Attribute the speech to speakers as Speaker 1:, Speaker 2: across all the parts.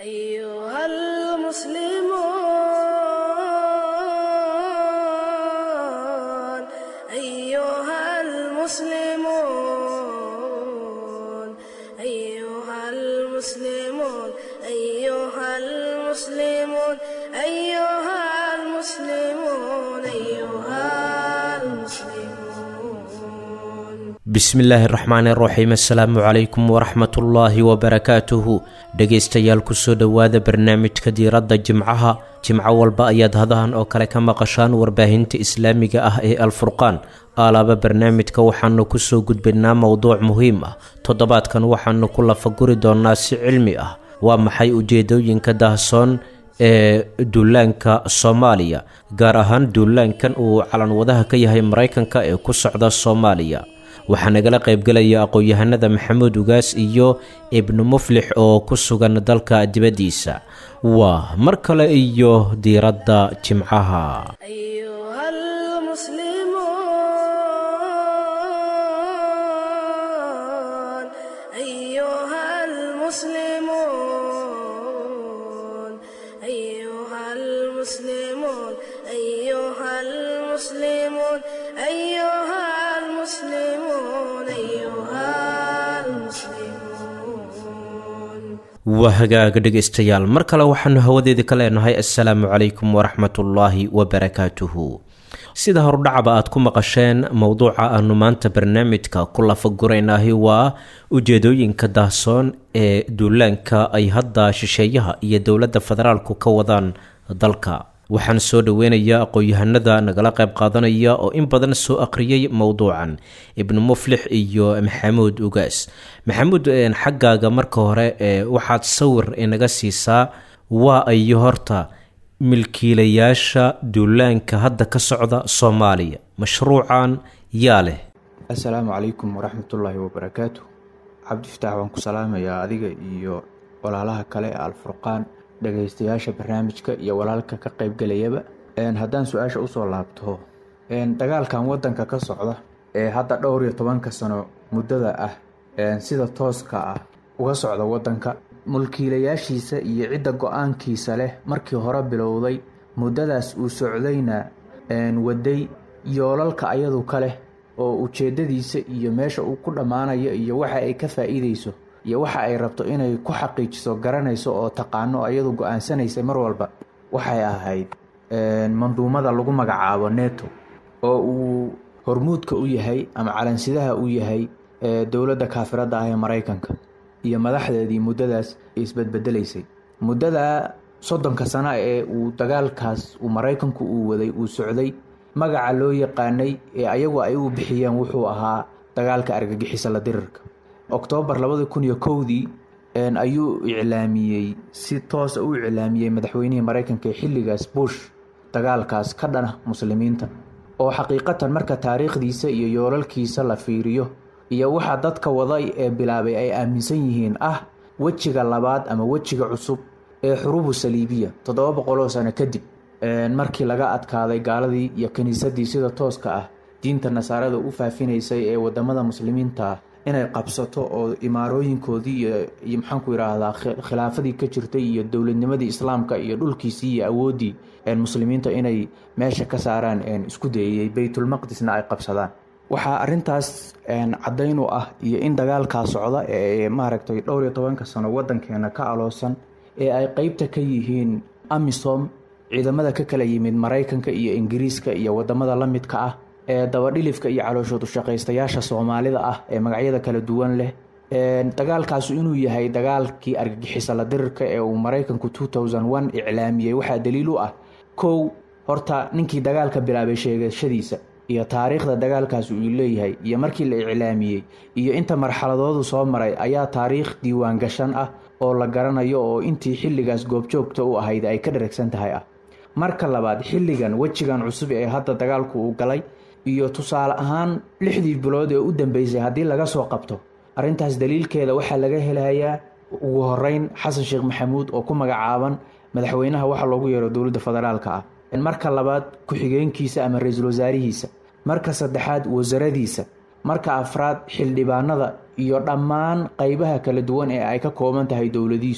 Speaker 1: أيها المسلمون أيها المسلمون أيها المسلمون أيها المسلمون أيها المسلمون أيها المسلمون
Speaker 2: bismillaahi raxmaani raxiim assalaamu calaykum waraxmatullaahi wabarakaatuhu dhegaystayaal kusoo dhowaada barnaamijka diiradda jimcaha jimco walba ayaad hadahan oo kale ka maqashaan warbaahinta islaamiga ah ee alfurqaan aalaaba barnaamijka waxaanu kusoo gudbaynaa mowduuc muhiim ah toddobaadkan waxaanu ku lafaguri doonaa si cilmi ah waa maxay ujeedooyinka dahsoon ee duulaanka soomaaliya gaar ahaan duulaankan uu calanwadaha ka yahay maraykanka ee ku socda soomaaliya waxaa nagala qaybgelaya aqoon-yahanada maxamuud ugaas iyo ibnu muflix oo ku sugan dalka dibaddiisa waa mar kale iyo diiradda jimcaha
Speaker 1: أيها المسلمون أيها المسلمون أيها المسلمون أيها المسلمون أيها المسلمون أيها المسلمون
Speaker 2: waa hagaaga dhegaystayaal mar kale waxaanu hawadeeda ka leenahay assalaamu calaykum waraxmatullaahi wabarakaatuhu sida horudhacaba aad ku maqasheen mowduuca aanu maanta barnaamijka ku lafaguraynahi waa ujeedooyinka daahsoon ee duulaanka ay hadda shisheeyaha iyo dowladda federaalku ka wadaan dalka waxaan soo dhoweynayaa aqoon-yahanada nagala qayb qaadanaya oo in badan soo aqriyay mowduucan ibnu muflix iyo maxamuud ugaas maxamuud xaggaaga marka hore ee waxaad sawir inaga siisaa waa ayo horta milkiilayaasha duulaanka hadda ka socda soomaaliya mashruucan yaa leh
Speaker 3: assalaamu calaykum waraxmatullaahi wabarakaatu cabdifataax waan ku salaamayaa adiga iyo walaalaha kale ee alfurqaan dhagaystayaasha barnaamijka iyo walaalka ka qaybgelayaba haddaan su-aasha usoo laabto dagaalkan wadanka ka socda ee hadda dhowr iyo tobanka sano muddada ah sida tooska ah uga socda wadanka mulkiilayaashiisa iyo cidda go-aankiisa leh markii hore bilowday muddadaas uu socdayna waday yoolalka ayadu ka leh oo ujeedadiisa iyo meesha uu ku dhammaanayo iyo waxa ay ka faa-iideyso iyo waxa ay rabto inay ku xaqiijiso garanayso oo taqaano ayadu go-aansanaysay mar walba waxay ahayd manduumada lagu magacaabo neto oo uu hormuudka u yahay ama calansidaha u yahay dowladda kaafirada ah ee maraykanka iyo madaxdeedii muddadaas isbedbedelaysay muddada soddonka sano ee uu dagaalkaas uu maraykanku uu waday uu socday magaca loo yaqaanay ee ayagu ay u bixiyeen wuxuu ahaa dagaalka argagixisa la dirirka oktoobar labadi kun iyo kowdii ayuu iclaamiyey si toosa u iclaamiyey madaxweynihii maraykanka ee xilligaas bush dagaalkaas ka dhana muslimiinta oo xaqiiqatan marka taariikhdiisa iyo yoolalkiisa la fiiriyo iyo waxa dadka waday ee bilaabay ay aaminsan yihiin ah wejiga labaad ama wejiga cusub ee xuruubu saliibiya toddoba boqoloo sano kadib markii laga adkaaday gaaladii iyo kiniisadii sida tooska ah diinta nasaarada u faafinaysay ee wadamada muslimiinta inay qabsato oo imaarooyinkoodii iyo maxaanku yidhaahdaa khilaafadii ka jirtay iyo dowladnimadii islaamka iyo dhulkiisii iyo awooddii muslimiinta inay meesha ka saaraan isku dayayey baytulmaqdisna ay qabsadaan waxaa arintaas caddayn u ah iyo in dagaalkaa socda ee maaragtay dhowr iyo tobanka sano wadankeena ka aloosan ee ay qeybta ka yihiin amisom ciidamada ka kala yimid maraykanka iyo ingiriiska iyo wadamada la midka ah ee dabadhilifka iyo calooshoodu shaqaystayaasha soomaalida ah ee magacyada kala duwan leh dagaalkaasu inuu yahay dagaalkii argagixisa la dirirka ee uu maraykanku iclaamiyey waxaa daliil u ah kow horta ninkii dagaalka bilaabay sheegashadiisa iyo taariikhda dagaalkaas uu leeyahay iyo markii la iclaamiyey iyo inta marxaladoodu soo maray ayaa taariikh diiwaan gashan ah oo la garanayo oo intii xilligaas goobjoogta u ahayd ay ka dharagsan tahay ah marka labaad xilligan wejigan cusub ee hadda dagaalku uu galay iyo tusaale ahaan lixdii bilood ee u dambeysay haddii laga soo qabto arrintaas daliilkeeda waxaa laga helayaa ugu horeyn xasan sheekh maxamuud oo ku magacaaban madaxweynaha waxa loogu yeero dowladda federaalka ah marka labaad ku-xigeenkiisa ama ra-iisul wasaarihiisa marka saddexaad wasaradiisa marka afraad xildhibaanada iyo dhammaan qeybaha kala duwan ee ay ka kooban tahay dowladiisu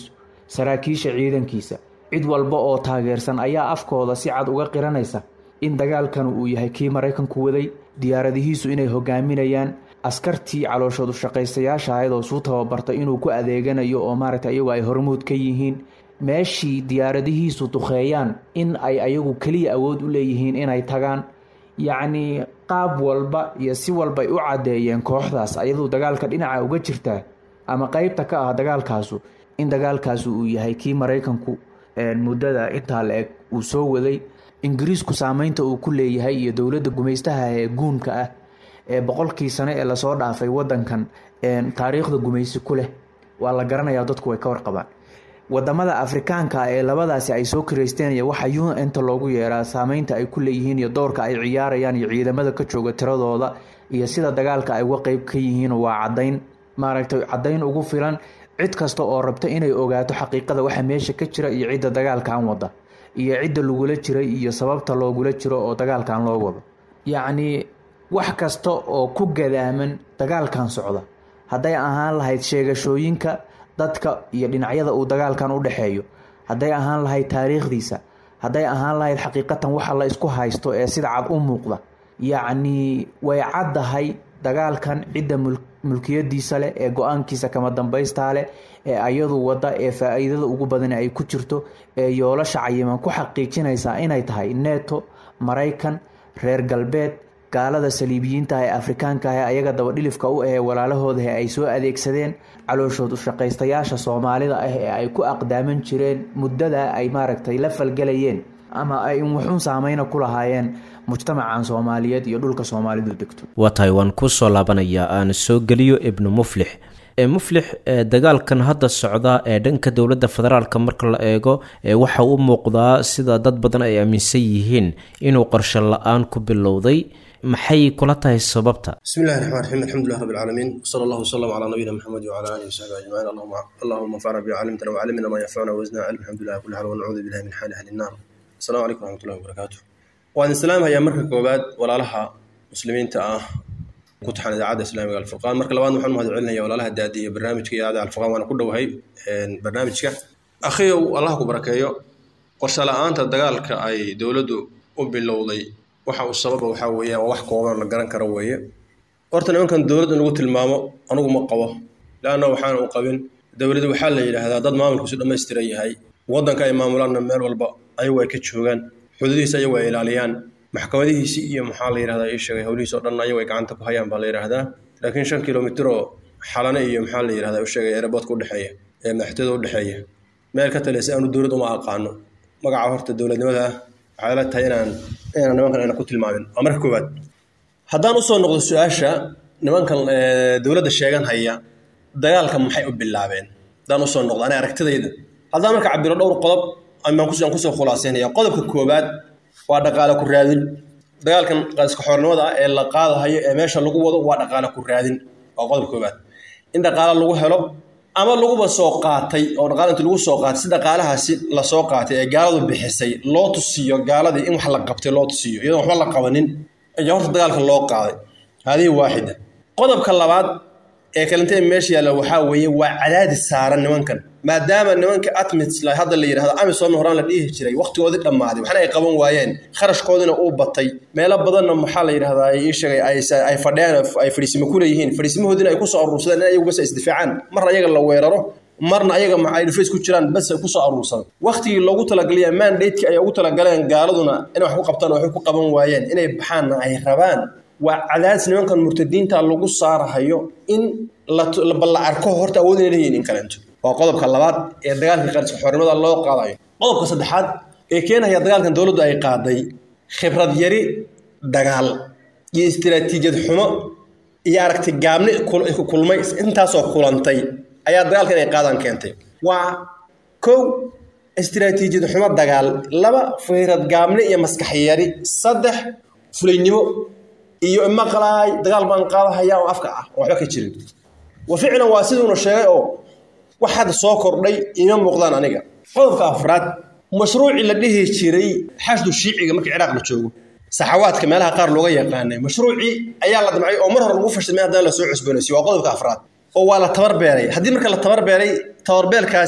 Speaker 3: saraakiisha ciidankiisa cid walba oo taageersan ayaa afkooda si cad uga qiranaysa in dagaalkan uu yahay kii maraykanku waday diyaaradihiisu inay hogaaminayaan askartii calooshoodu shaqaystayaasha ahayd oo suu tababarta inuu ku adeeganayo oo maaragta iyagu ay hormuud ka yihiin meeshii diyaaradihiisu duqeeyaan in ay ayagu keliya awood u leeyihiin inay tagaan yacnii qaab walba iyo si walbay u caddeeyeen kooxdaas ayaduu dagaalka dhinaca uga jirtaa ama qeybta ka ah dagaalkaasu in dagaalkaasu uu yahay kii maraykanku muddada intaa la eg uu soo waday ingiriisku saameynta uu ku leeyahay iyo dowladda gumaystaha ee guunka ah ee boqolkii sano ee lasoo dhaafay wadankan taariikhda gumaysi ku leh waa la garanayaa dadku way ka warqabaan wadamada afrikaanka ee labadaasi ay soo kiraysteen waxa un-ta loogu yeeraa saameynta ay ku leeyihiin iyo doorka ay ciyaarayaan iyo ciidamada ka jooga tiradooda iyo sida dagaalka ay uga qeyb ka yihiin waa cadayn maaragtay cadayn ugu filan cid kasta oo rabta inay ogaato xaqiiqada waxa meesha ka jira iyo cidda dagaalkan wada iyo cidda lagula jiray iyo sababta loogula jiro oo dagaalkan loo wado yacnii wax kasta oo ku gadaaman dagaalkan socda hadday ahaan lahayd sheegashooyinka dadka iyo dhinacyada uu dagaalkan u dhexeeyo hadday ahaan lahayd taariikhdiisa hadday ahaan lahayd xaqiiqatan waxa la isku haysto ee sida cad u muuqda yacnii way caddahay dagaalkan cidda mulkiyadiisa leh ee go-aankiisa kama dambaystaa leh ee ayadu wadda ee faa-iidada ugu badan ay ku jirto ee yoolasha cayiman ku xaqiijinaysaa inay tahay neto maraykan reer galbeed gaalada saliibiyiinta ee afrikaanka ah ayaga dabadhilifka u ahee walaalahooda ay soo adeegsadeen calooshood ushaqaystayaasha soomaalida ah ee ay ku aqdaaman jireen muddada ay maaragtay la falgelayeen ama ay wuxuun saameyna ku lahaayeen mujtamacan soomaaliyeed iyo dhulka soomaalidu degto
Speaker 2: waa tahay waan kusoo laabanayaa aan soo geliyo ibnu muflix muflix dagaalkan hadda socda ee dhanka dowladda federaalka marka la eego waxa u muuqdaa sida dad badan ay aaminsan yihiin inuu qorshe la-aan ku bilowday maxay kula tahay sababta
Speaker 4: bismi illahi raxmaan raxiim alxamdulilah rabbi alcaalamiin wsala allahu wasalam calaa nabiyina maxamed wcala alihi wasaxbi ajmaciin allahuma anfacna bi calimtana wcalimna maa yanfacuna wasna cilm alxamdulilah kulli xaal wanacuudu billahi min xaali ahli nnaar assalamu calaykum wraxmatullahi wabarakaatu waan islaamhayaa marka koowaad walaalaha muslimiinta ah ku taxan idaacadda islaamiga alfurqaan marka labaad waxaan mahad celinaya walaalaha daadi iyo barnaamijka idaacadda alfurqaan waana ku dhowahay barnaamijka akhiyow allah ku barakeeyo qorshe la-aanta dagaalka ay dowladdu u bilowday waxa uu sababa waxaa weeyaan waa wax kooban la garan karo weeye horta nimankan dowladd in lagu tilmaamo anugu ma qabo leanna waxaana u qabin dowladdu waxaa la yidhaahdaa dad maamulkiisu dhammaystiran yahay waddanka ay maamulaanna meel walba ayagu ay ka joogaan xuduudihiisa ayagu ay ilaaliyaan maxkamadihiisii iyo maxaa la yidhahdaa ii sheegay howlihiis oo dhan ayagu ay gacanta ku hayaan baa la yidhaahdaa laakiin shan kilomitir oo xalane iyo maxaa la yidhahdaa u sheegay eeraboodka udhexeeya ee madaxtooyada udhexeeya meel ka taleysa aanu dowlad uma aqaano magaca horta dowladnimada waxay la tahay inaan inaan nimankan ayna ku tilmaamin waa marka koowaad haddaan usoo noqdo su-aasha nimankan dowladda sheegan haya dagaalka maxay u bilaabeen haddaan usoo noqdo ani aragtidayda haddaan marka cabiro dhowr qodob amaan kusoo khulaaseynaya qodobka koowaad waa dhaqaale ku raadin dagaalkan qaska xoornimada ah ee la qaadahayo ee meesha lagu wado waa dhaqaale ku raadin waa qodobka koowaad in dhaqaale lagu helo ama laguba soo qaatay oo dhaqaale inti lagu soo qaatay si dhaqaalahaasi lasoo qaatay ee gaaladu bixisay loo tusiyo gaaladii in wax la qabtay loo tusiyo iyadoon waxba la qabanin ayaa horta dagaalka loo qaaday haadihi waaxida qodobka labaad ee kalintee meesha yaalla waxaa weeye waa cadaadis saaran nimankan maadaama nimanka atmits hadda la yidhahdo amisom horaan la dhihi jiray waqtigoodii dhammaaday waxna ay qaban waayeen kharashkoodina uu batay meelo badanna maxaa la yidhahdaa ii sheegay ay fadhiyaan ay fadhiisimo ku leeyihiin fadhiisimahoodina ay kusoo aruursadeen in ayagu bas isdifaacaan marna ayaga la weeraro marna ayaga ay dhufays ku jiraan bas ay kusoo aruursan waqtigii loogu talagalaya mandateki ay ugu talagaleen gaaladuna inay wax ku qabtaan waxay ku qaban waayeen inay baxaanna ay rabaan waa cadaadis nimankan murtadiinta lagu saarahayo in la arko horta awood inay leeyihin in kaleento waa qodobka labaad ee dagaalka qariska xornimada loo qaadayo qodobka saddexaad ee keenaya dagaalkan dowladdu ay qaaday khibrad yari dagaal iyo istiraatiijiyad xumo iyo aragti gaabni kulmay intaasoo kulantay ayaa dagaalka inay qaadaan keentay waa kow istiraatiijiyad xumo dagaal laba khibrad gaabni iyo maskax yari saddex fulaynimo iyo imaqlaay dagaal baan qaadahaya oo afka ah oo waxba ka jirin wa ficlan waa siduuna sheegay oo wax hadda soo kordhay ima muuqdaan aniga qodobka afraad mashruucii la dhihi jiray xashdu shiiciga markii ciraaq la joogo saxawaadka meelaha qaar looga yaqaanay mashruucii ayaa la damcay oo mar hore lagu fashilmay haddana lasoo cusboonaysiy waa qodobka afraad oo waa la tabarbeeray haddii marka la tabarbeeray tabarbeelkaasi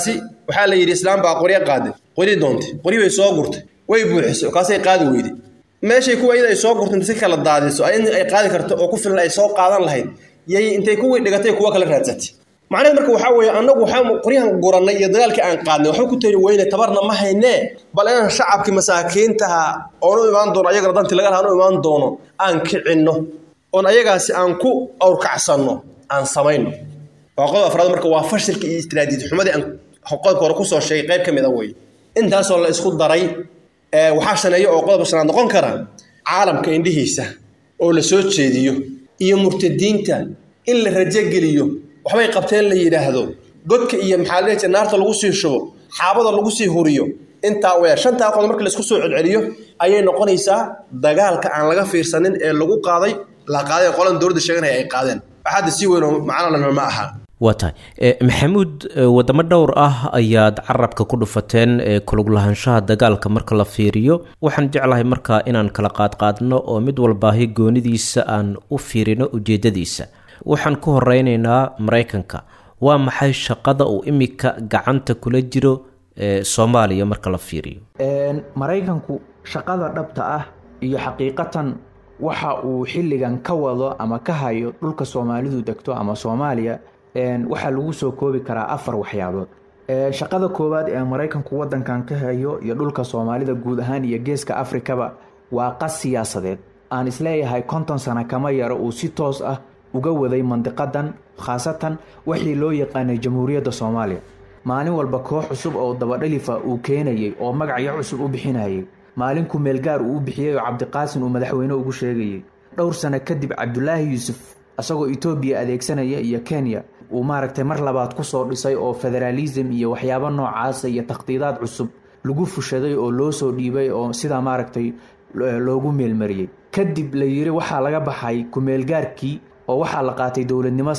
Speaker 4: waxaa la yidhi islaam baa qoryo qaaday qori doontay qori bay soo gurtay way buuxisay kaasay qaadi weyday meeshay kuwa iyada ay soo gurtay si kala daadiso in ay qaadi karto oo ku filan ay soo qaadan lahayd yay intay kuwii dhigatay kuwa kala raadsatay macnaheed marka waxaa weeye annagu waxaa qoryahan gurannay iyo dagaalkii aan qaadnay waxba ku tari weyne tabarna ma haynee bal inaan shacabkii masaakiintaha oon u imaan doono ayagana dantii laga lahaan u imaan doono aan kicinno oon ayagaasi aan ku awrkacsanno aan samayno waa qodob afraad marka waa fashilka iyo istiraatiiji xumadii aan qodobka hore kusoo sheegay qayb ka mid a wey intaasoo la isku daray waxaa shaneeya oo qodobka shanaad noqon kara caalamka indhihiisa oo la soo jeediyo iyo murtadiinta in la rajogeliyo waxbay qabteen la yidhaahdo godka iyo maxaa la jira naarta lagu sii shubo xaabada lagu sii huriyo intaa weya shantaa qodob marka laisku soo celceliyo ayay noqonaysaa dagaalka aan laga fiirsanin ee lagu qaaday la qaaday qolan dowladda sheeganaya ay qaadeen waxaadda si weyn oo macnolana ma aha
Speaker 2: waa tahay maxamuud wadamo dhowr ah ayaad carabka ku dhufateen kuluglahaanshaha dagaalka marka la fiiriyo waxaan jeclahay markaa inaan kala qaadqaadno oo mid walbaahi goonidiisa aan u fiirino ujeedadiisa waxaan ku horeyneynaa maraykanka waa maxay shaqada uu imika gacanta kula jiro soomaaliya marka la fiiriyo
Speaker 3: maraykanku shaqada dhabta ah iyo xaqiiqatan waxa uu xilligan ka wado ama ka hayo dhulka soomaalidu degto ama soomaaliya waxaa lagu soo koobi karaa afar waxyaabood shaqada koowaad ee maraykanku wadankan ka hayo iyo dhulka soomaalida guud ahaan iyo geeska afrikaba waa qas siyaasadeed aan isleeyahay konton sano kama yaro uu si toos ah uga waday mandiqadan khaasatan wixii loo yaqaanay jamhuuriyadda soomaaliya maalin walba koox cusub oo dabadhalifa uu keenayay oo magacyo cusub u bixinayay maalin kumeelgaar uu u bixiyey oo cabdiqaasin uu madaxweyne ugu sheegayay dhowr sano kadib cabdulaahi yuusuf isagoo etoobiya adeegsanaya iyo kenya uu maaragtay mar labaad kusoo dhisay oo federaalism iyo waxyaabo noocaasa iyo takhdiidaad cusub lagu fushaday oo loo soo dhiibay oo sidaa maaragtay loogu meelmariyey kadib la yiri waxaa laga baxay kumeelgaarkii oo waxaa la qaatay dowladnimo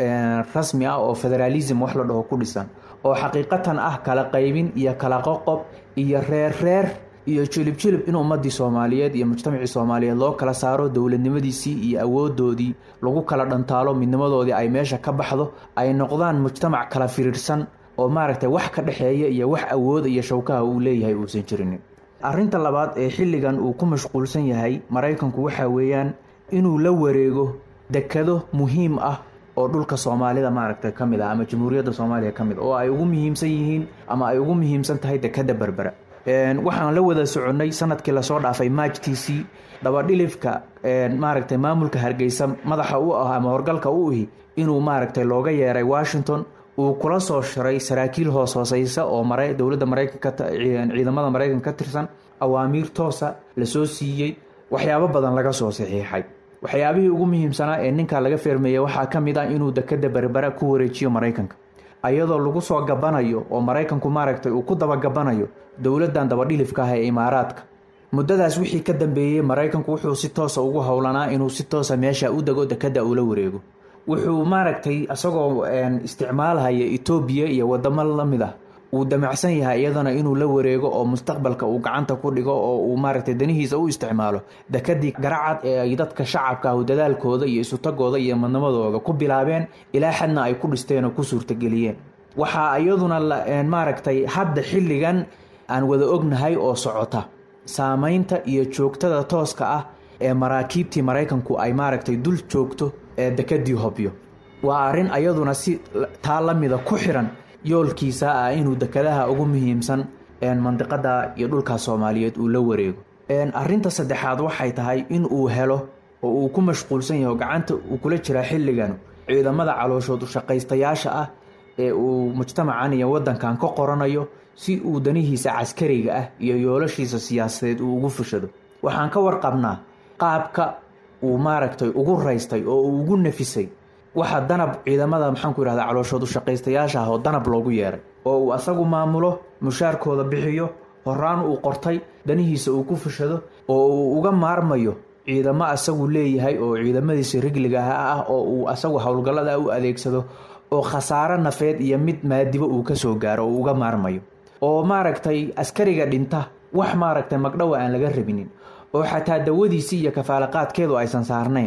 Speaker 3: rasmi ah oo federaalism wax la dhaho ku dhisan oo xaqiiqatan ah kala qaybin iyo kala qoqob iyo reer reer iyo jilib jilib in ummadii soomaaliyeed iyo mujtamacii soomaaliyeed loo kala saaro dowladnimadiisii iyo awoodoodii lagu kala dhantaalo midnimadoodii ay meesha ka baxdo ay noqdaan mujtamac kala firiirsan oo maaragtay wax ka dhexeeya iyo wax awooda iyo shawkaha uu leeyahay uusan jirinin arrinta labaad ee xilligan uu ku mashquulsan yahay maraykanku waxaa weeyaan inuu la wareego dekado muhiim ah oo dhulka soomaalida maaragtay ka mid ah ama jamhuuriyadda soomaaliya ka mid oo ay ugu muhiimsan yihiin ama ay ugu muhiimsan tahay dekada berbera waxaan la wada soconnay sanadkii lasoo dhaafay maajtiisii dabadhilifka maaragtay maamulka hargeysa madaxa u ah ama horgalka u ihi inuu maaragtay looga yeeray washington uu kula soo shiray saraakiil hoos hooseysa oo dowladda maraykanka ciidamada maraykanka ka tirsan awaamiir toosa lasoo siiyey waxyaabo badan laga soo saxiixay waxyaabihii ugu muhiimsanaa ee ninka laga feermeeyey waxaa ka mid ah inuu dekada berbera ku wareejiyo maraykanka ayadoo lagu soo gabanayo oo maraykanku maaragtay uu ku dabagabanayo dowladdan dabadhilifka ah ee imaaraadka muddadaas wixii ka dambeeyey maraykanku wuxuu si toosa ugu howlanaa inuu si toosa meesha u dego dekada uula wareego wuxuu maaragtay isagoo isticmaalhaya etoobiya iyo wadamo lamid ah uu damacsan yahay iyadana inuu la wareego oo mustaqbalka uu gacanta ku dhigo oo uu maaragtay danihiisa u isticmaalo dekadii garacad ee ay dadka shacabka ah dadaalkooda iyo isutagooda iyo madnimadooda ku bilaabeen ilaa xadna ay ku dhisteen oo ku suurtageliyeen waxaa iyaduna maaragtay hadda xilligan aan wada ognahay oo socota saamaynta iyo joogtada tooska ah ee maraakiibtii maraykanku ay maaragtay dul joogto ee dekadii hobyo waa arrin ayaduna si taa la mida ku xiran yoolkiisa ah inuu dekadaha ugu muhiimsan mandiqada iyo dhulka soomaaliyeed uu la wareego arinta saddexaad waxay tahay in uu helo oo uu ku mashquulsan yahay oo gacanta uu kula jiraa xilligan ciidamada calooshood ushaqaystayaasha ah ee uu mujtamacan iyo wadankan ka qoranayo si uu danihiisa caskariga ah iyo yoolashiisa siyaasadeed uu ugu fushado waxaan ka warqabnaa qaabka uu maaragtay ugu raystay oo uu ugu nafisay waxa danab ciidamada maxaanku yihahda calooshood ushaqaystayaasha ah oo danab loogu yeeray oo uu asagu maamulo mushaarkooda bixiyo horaan uu qortay danihiisa uu ku fushado oo uu uga maarmayo ciidamo asagu leeyahay oo ciidamadiisa rigligaha ah oo uu asagu howlgallada u adeegsado oo khasaaro nafeed iyo mid maadibo uu kasoo gaaro oo uga maarmayo oo maaragtay askariga dhinta wax maaragtay magdhowa aan laga rabinin oo xataa dawadiisii iyo kafaalaqaadkeedu aysan saarnayn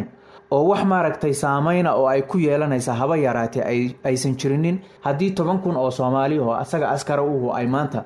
Speaker 3: oo wax maaragtay saameyna oo ay ku yeelanaysa haba yaraatee ay aysan jirinin haddii toban kun oo soomaali oo asaga askara uhu ay maanta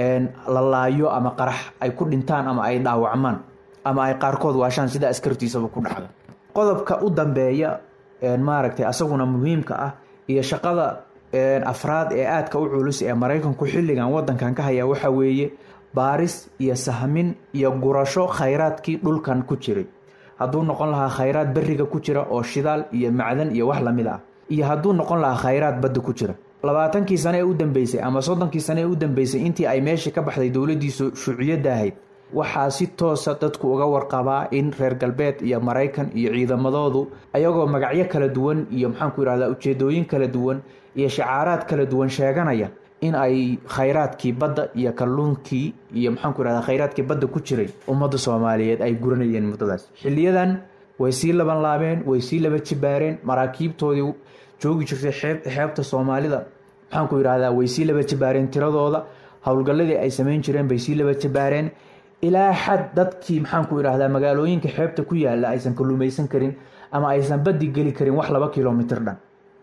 Speaker 3: la laayo ama qarax ay ku dhintaan ama ay dhaawacmaan ama ay qaarkood waashaan sida askartiisaba ku dhacda qodobka u dambeeya maaragtay asaguna muhiimka ah iyo shaqada afraad ee aadka u culus ee maraykanku xilligan wadankan ka haya waxa weeye baaris iyo sahmin iyo gurasho khayraadkii dhulkan ku jiray hadduu noqon lahaa khayraad beriga ku jira oo shidaal iyo macdan iyo wax lamid ah iyo hadduu noqon lahaa khayraad badda ku jira labaatankii sane ee u dambeysay ama soddonkii sane ee u dambeysay intii ay meeshii ka baxday dowladdiisu shuuciyadda ahayd waxaa si toosa dadku uga warqabaa in reer galbeed iyo maraykan iyo ciidamadoodu ayagoo magacyo kala duwan iyo maxaanku yidhahdaa ujeedooyin kala duwan iyo shacaaraad kala duwan sheeganaya in ay khayraadkii badda iyo kalluunkii iyo maxaanku yidhahdaa khayraadkii badda ku jiray ummadda soomaaliyeed ay guranayeen muddadaas xiliyadan way sii laban laabeen way sii laba jibaareen maraakiibtoodii joogi jirtay xeeb xeebta soomaalida maxaanku yidhahdaa way sii laba jibaareen tiradooda howlgalladii ay samayn jireen bay sii laba jibaareen ilaa xad dadkii maxaanku idhaahdaa magaalooyinka xeebta ku yaala aysan kalluumaysan karin ama aysan badi geli karin wax laba kilomitr dhan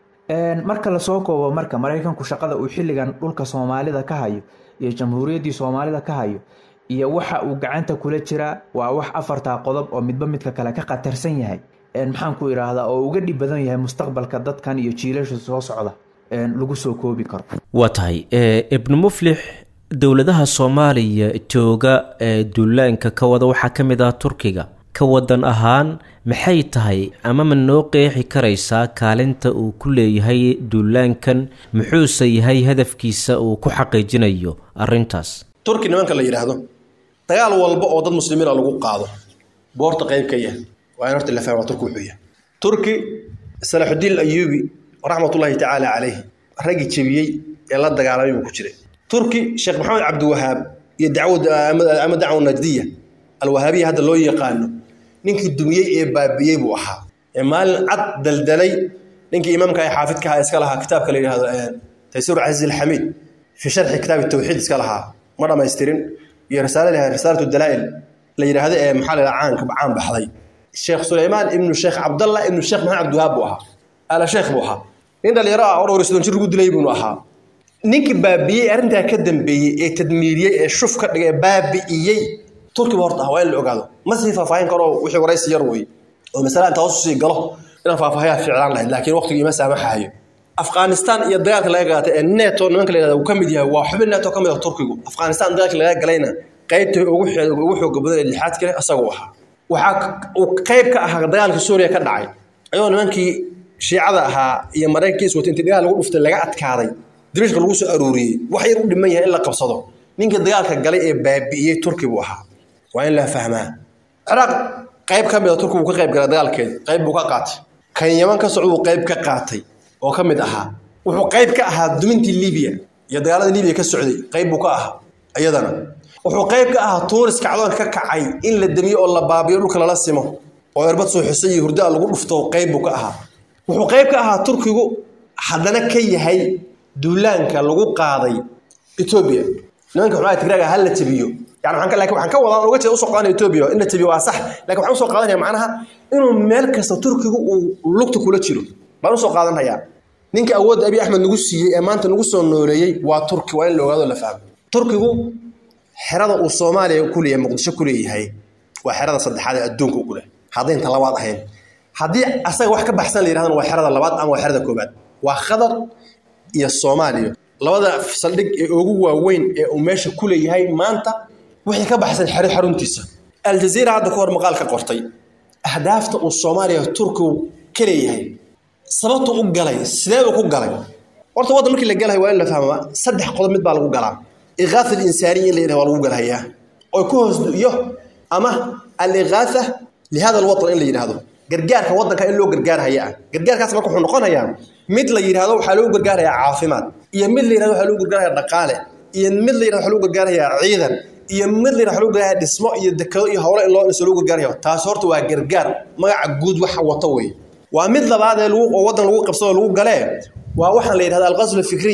Speaker 3: marka lasoo koobo marka maraykanku shaqada uu xilligan dhulka soomaalida ka hayo iyo jamhuuriyaddii soomaalida ka hayo iyo waxa uu gacanta kula jiraa waa wax afartaa qodob oo midba midka kale ka khatarsan yahay maxaanku idhaahdaa oo uga dhib badan yahay mustaqbalka dadkan iyo jiilasha soo socda lagu soo koobi karo
Speaker 2: waa tahay ibnu muflix dowladaha soomaaliya jooga ee duulaanka ka wada waxaa ka mid ah turkiga ka wadan ahaan maxay tahay ama ma noo qeexi karaysaa kaalinta uu ku leeyahay duulaankan muxuuse yahay hadafkiisa uu ku xaqiijinayo arintaas
Speaker 4: turki nimanka la yidhaahdo dagaal walba oo dad muslimiina lagu qaado boorta qayb ka yahay waa in horta la fahma turki wuxuu yahay turki salaxudiin ayuubi raxmatullaahi tacaala caleyh raggii jebiyey ee la dagaalamay buu ku jiray turki sheekh maxamed cabdiwahaab iyo dacwama dacwa najdiya alwahaabiya hadda loo yaqaano ninkii dumiyey ee baabi'iyey buu ahaa ee maalin cad daldalay ninkii imaamka ee xaafidka ahaa iska lahaa kitaabka la yidhahdo taysiir casiiz alxamiid fi sharxi kitaabi tawxiid iska lahaa ma dhammaystirin iyo risaale lahaa risaalatu dalaa'il la yidhaahdo ee maxaa la yidhaha caanka caan baxday sheekh suleymaan ibnu sheekh cabdallah ibnu sheekh maxamed cabdiwahaab buu ahaa ala sheekh buu ahaa nin dhalinyaro ah oo dhowr iyo soddon jir lagu dilay buunu ahaa ninkii baabi'iyey arrintaa ka dambeeyey ee tadmiiriyey ee shuf ka dhigay ee baabi'iyey turkiba horta ah waa in la ogaado ma sii faahfaahin karo wixii waraysi yar wey oo masala inta hoos usii galo inaan faahfaahayaa ficlaan lahayd laakiin waqtigu ima saamaxayo afghanistan iyo dagaalka laga gaatay ee neto nimanka la yihahda uu ka mid yahay waa xubin neto ka mid ah turkigu afghanistan dagaalka laga galayna qaybta ugu ugu xooga badan ee lixaad kale asaguu ahaa waxaa uu qayb ka ahaa dagaalka suuriya ka dhacay ayadoo nimankii shiicada ahaa iyo maraykankiis wata intii dagaal lagu dhuftay laga adkaaday diriishka lagu soo aruuriyey wax yar u dhiman yahay in la qabsado ninkii dagaalka galay ee baabi'iyey turki buu ahaa waa in la fahmaa ciraaq qayb ka mid a turki buu ka qayb galay dagaalkeeda qayb buu ka qaatay kan yaman ka socda buu qayb ka qaatay oo ka mid ahaa wuxuu qayb ka ahaa dumintii libiya iyo dagaalada libiya ka socday qayb buu ka ahaa iyadana wuxuu qayb ka ahaa tuuris kacdoon ka kacay in la demiyo oo la baabiyo dhulka lala simo oo erbad soo xusay iyo hurdaa lagu dhufto qayb buu ka ahaa wuxuu qayb ka ahaa turkigu haddana ka yahay duulaanka lagu qaaday etoobiya nimanka xubnaha tigraaga ha la jabiyo yani waxaan laakiin waxaan ka wadaa uga jeeda usoo qaadanaya etoobiya in la jabiyo waa sax laakiin waxaan usoo qaadanaya macnaha inuu meel kasta turkigu uu lugta kula jiro baan usoo qaadanayaa ninka awoodda abiy axmed nagu siiyey ee maanta nagu soo nooleeyey waa turki waa in la ogaado la fahmo turkigu xerada uu soomaaliya ku leeyahay muqdisho ku leeyahay waa xerada saddexaad ee adduunka ugu leh haddaynta labaad ahayn haddii asaga wax ka baxsan la yidhahdana waa xerada labaad ama waa xerada koobaad waa khadar iyo soomaaliya labada saldhig ee ugu waaweyn ee uu meesha ku leeyahay maanta wixii ka baxsan xero xaruntiisa aljaziira hadda ka hor maqaal ka qortay ahdaafta uu soomaaliya turkigu ka leeyahay sababtu u galay sideebuu ku galay horta waddan markii la galahay waa in la fahmaa saddex qodob mid baa lagu galaa iqaatha alinsaaniya in la yidhaha waa lagu galhayaa oo ku hoos iyo ama aliqaatha lihada alwatan in la yidhaahdo gargaarka waddanka in loo gargaarhaya ah gargaarkaas marka wuxuu noqonayaa mid la yidhahdo waxaa loo gargaarayaa caafimaad iyo mid la yidhahdo waxaa loo gargaaraya dhaqaale iyo mid la yidhahdo waxaa loo gargaarayaa ciidan iyo mid la yidhahdo waxaa loo gargaaraya dhismo iyo dekado iyo howlo in loo dhiso loo gargaarayo taas horta waa gargaar magaca guud waxa wato wey waa mid labaad ee lagu oo waddan lagu qabsado lagu galee waa waxaan la yidhahda alqaslu fikriy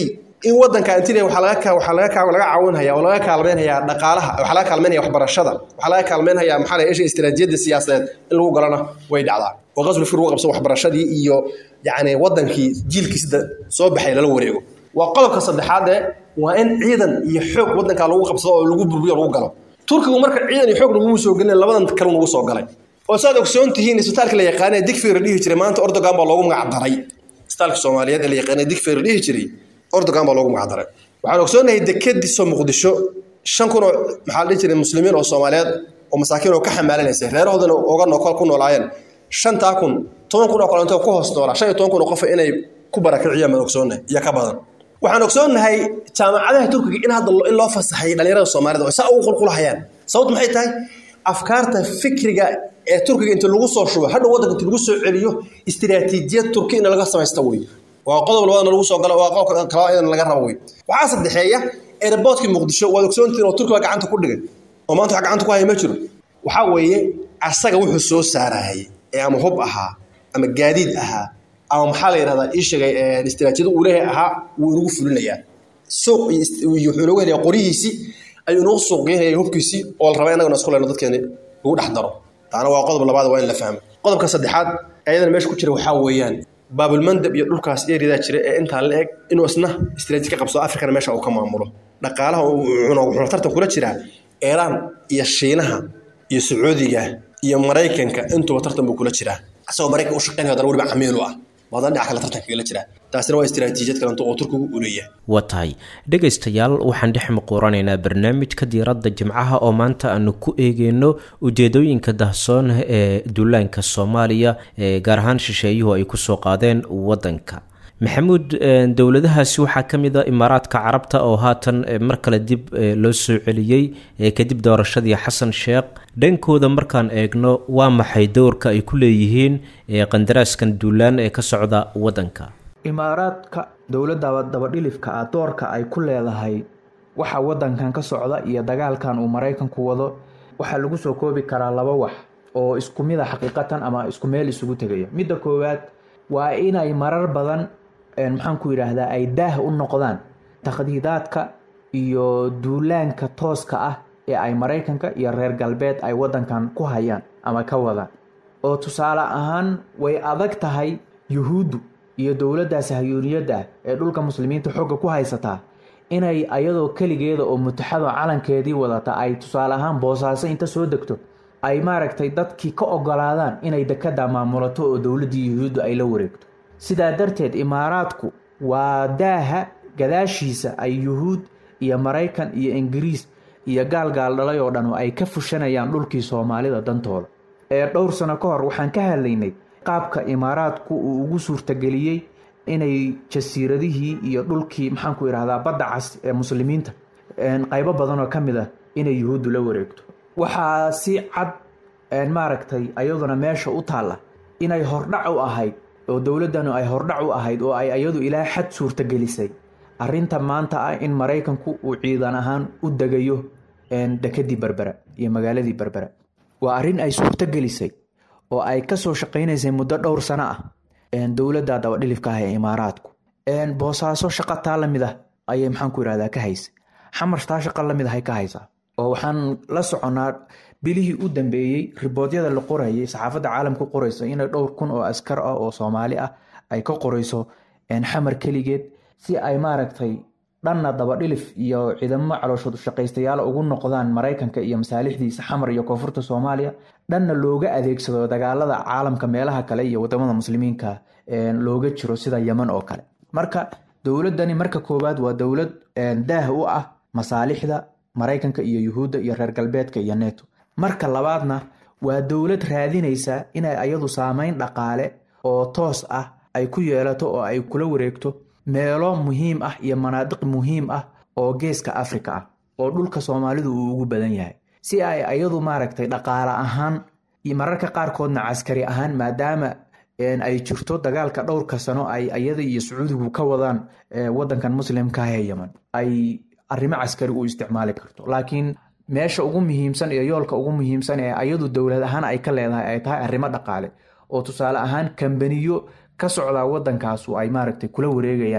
Speaker 4: in wadanka antile waxaa laga waxaa laga laga caawinhaya oo laga kaalmeynhayaa dhaqaalaha waxaa laga kaalmeynaya waxbarashada waxaa laga kaalmeynhayaa maxaa la isha istiraatiijiyadda siyaasadeed in lagu galana way dhacdaa oo qasbi fir lagu qabso waxbarashadii iyo yacni wadankii jiilkii sida soo baxay lala wareego waa qodobka saddexaad ee waa in ciidan iyo xoog wadanka lagu qabsado oo lagu burburiyo lagu galo turkigu marka ciidan iyo xoog laguma soo gelin labadan kale nagu soo galay oo saad ogsoon tihiin isbitaalka la yaqaanee digfeer dhihi jiray maanta ordogan baa loogu magac daray isbitaalka soomaaliyeed ee la yaqaanee digfeer dhihi jiray ordogan baa loogu magac daray waxaan ogsoonahay dekadiso muqdisho shan kun oo maxaa la dhihi jiray muslimiin oo soomaaliyeed oo masaakiin oo ka xamaalinaysa reerahoodana oga nookol ku noolaayeen shantaa kun toban kun oo kalento ku hoos noolaa shan iyo toban kun oo qof inay ku barakiciyaan baan ogsoonahay iyo ka badan waxaan ogsoonnahay jaamacadaha turkiga in hadda in loo fasaxay dhalinyarada soomaalida oo saa ugu qulqulahayaan sababtu maxay tahay afkaarta fikriga ee turkiga inta lagu soo shubo hadhow waddanka inta lagu soo celiyo istiraatiijiyad turki in laga samaysta wey waa qodob labadana lagu soo galo waa qodob kale in laga rabo wey waxaa saddexeeya airportkii muqdisho waad ogsoontihiin oo turkiga gacanta ku dhigay oo maanta wax gacanta ku haya ma jiro waxaa weeye asaga wuxuu soo saarayay ee ama hub ahaa ama gaadiid ahaa ama maxaa la yidhahdaa ii sheegay istiraatiijiyada uu leeyahay ahaa wuu inagu fulinayaa suuq iyo wuxuu inoogu helaya qorihiisii ayuu inagu suuq geynaya hubkiisii oo la rabaa innagana isku leyno dadkeeni lagu dhex daro taana waa qodob labaad waa in la fahmo qodobka saddexaad ayadana meesha ku jira waxaa weeyaan baabulmandab iyo dhulkaas eridaa jira ee intaa la eg inuu isna istiraatiiji ka qabsado afrikana meesha uu ka maamulo dhaqaalaha wuxuuna tartan kula jiraa iiraan iyo shiinaha iyo sacuudiga iyo maraykanka intuba tartan buu kula jiraa asagoo maraykanka u shaqeynaya haddana weliba camiil u ah wadan dhinac kale tartanka kagala jiraa taasina waa istiraatiijiyad kalento oo turkigu u leeyahay
Speaker 2: waa tahay dhegaystayaal waxaan dhex muquuranaynaa barnaamijka diiradda jimcaha oo maanta aanu ku eegeyno ujeedooyinka dahsoon ee duulaanka soomaaliya ee gaar ahaan shisheeyuhu ay kusoo qaadeen waddanka maxamuud dowladahaasi waxaa ka mid a imaaraadka carabta oo haatan mar kale dib loo soo celiyey kadib doorashadii xasan sheekh dhankooda markaan eegno waa maxay dowrka ay ku leeyihiin qandaraaskan duulaan ee ka socda waddanka
Speaker 3: imaaraadka dowladda dabadhilifka ah doorka ay ku leedahay waxa waddankan ka socda iyo dagaalkan uu maraykanku wado waxaa lagu soo koobi karaa laba wax oo isku mid a xaqiiqatan ama isku meel isugu tegaya midda koowaad waa inay marar badan maxaan ku yidhaahdaa ay daah u noqdaan takhdiidaadka iyo duulaanka tooska ah ee ay maraykanka iyo reer galbeed ay waddankan ku hayaan ama ka wadaan oo tusaale ahaan way adag tahay yuhuuddu iyo dowladda sahyuuniyadda ah ee dhulka muslimiinta xogga ku haysataa inay ayadoo keligeeda oo mutaxado calankeedii wadata ay tusaale ahaan boosaaso inta soo degto ay maaragtay dadkii ka ogolaadaan inay dekada maamulato oo dowladdii yuhuuddu ay la wareegto sidaa darteed imaaraadku waa daaha gadaashiisa ay yuhuud iyo maraykan iyo ingiriis iyo gaalgaal dhalay oo dhan ay ka fushanayaan dhulkii soomaalida dantooda ee dhowr sano ka hor waxaan ka hadlaynay qaabka imaaraadku uu ugu suurtageliyey inay jasiiradihii iyo dhulkii maxaanku idhahdaa badda cas ee muslimiinta qaybo badanoo ka mid ah inay yuhuuddu la wareegto waxaa si cad maaragtay ayaduna meesha u taalla inay hordhac u ahayd oo dowladdanu ay hordhac u ahayd oo ay ayadu ilaa xad suurtagelisay arrinta maanta ah in maraykanku uu ciidan ahaan u degayo dekadii berbera iyo magaaladii berbera waa arrin ay suurtagelisay oo ay kasoo shaqaynaysay muddo dhowr sano ah dowladda dabadhilifka ah ee imaaraadku boosaaso shaqa taa lamid ah ayay maxaanku irahdaa ka haysa xamar taa shaqa lamid ahay ka haysaa oo waxaan la soconnaa bilihii u dambeeyey riboodyada la qorayay saxaafadda caalamka qoraysa inay dhowr kun oo askar ah oo soomaali ah ay ka qorayso xamar keligeed si ay maaragtay dhanna dabadhilif iyo ciidamo calooshood shaqaystayaal ugu noqdaan maraykanka iyo masaalixdiisa xamar iyo koonfurta soomaaliya dhanna looga adeegsado dagaalada caalamka meelaha kale iyo wadamada muslimiinka looga jiro sida yeman oo kale marka dowladani marka koowaad waa dowlad daah u ah masaalixda maraykanka iyo yuhuudda iyo reer galbeedka iyo neto marka labaadna waa dowlad raadinaysa inay ayadu saameyn dhaqaale oo toos ah ay ku yeelato oo ay kula wareegto meelo muhiim ah iyo manaadiq muhiim ah oo geeska afrika ah oo dhulka soomaalidu uu ugu badan yahay si ay ayadu maaragtay dhaqaale ahaan iyo mararka qaarkoodna caskari ahaan maadaama ay jirto dagaalka dhowrka sano ay ayada iyo sacuudigu ka wadaan wadankan muslimkaah ee yeman ay arrimo caskari u isticmaali karto laakiin meesha ugu muhiimsan iyo yoolka ugu muhiimsan ee ayadu dowlad ahaan ay ka leedahay ay tahay arrimo dhaqaale oo tusaale ahaan kambaniyo ka socdaa wadankaasu ay maaragtay kula wareegayaan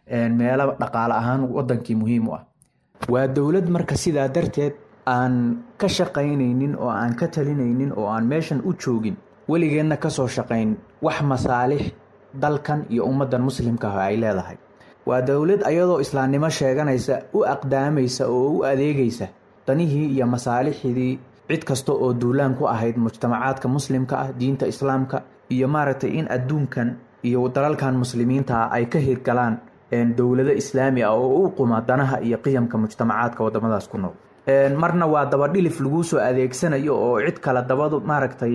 Speaker 3: meelo dhaqaale ahaan wadankii muhiim u ah waa dowlad marka sidaa darteed aan ka shaqaynaynin oo aan ka talinaynin oo aan meeshan u joogin weligeenna kasoo shaqayn wax masaalix dalkan iyo ummaddan muslimka ah ay leedahay waa dowlad ayadoo islaamnimo sheeganaysa u aqdaamaysa oo u adeegaysa danihii iyo masaalixdii cid kasta oo duulaan ku ahayd mujtamacaadka muslimka ah diinta islaamka iyo maaragtay in adduunkan iyo dalalkan muslimiinta ah ay ka hirgalaan dowlado islaami ah oo u quma danaha iyo qiyamka mujtamacaadka wadamadaas ku nool marna waa dabadhilif laguu soo adeegsanayo oo cid kale dabadu maaragtay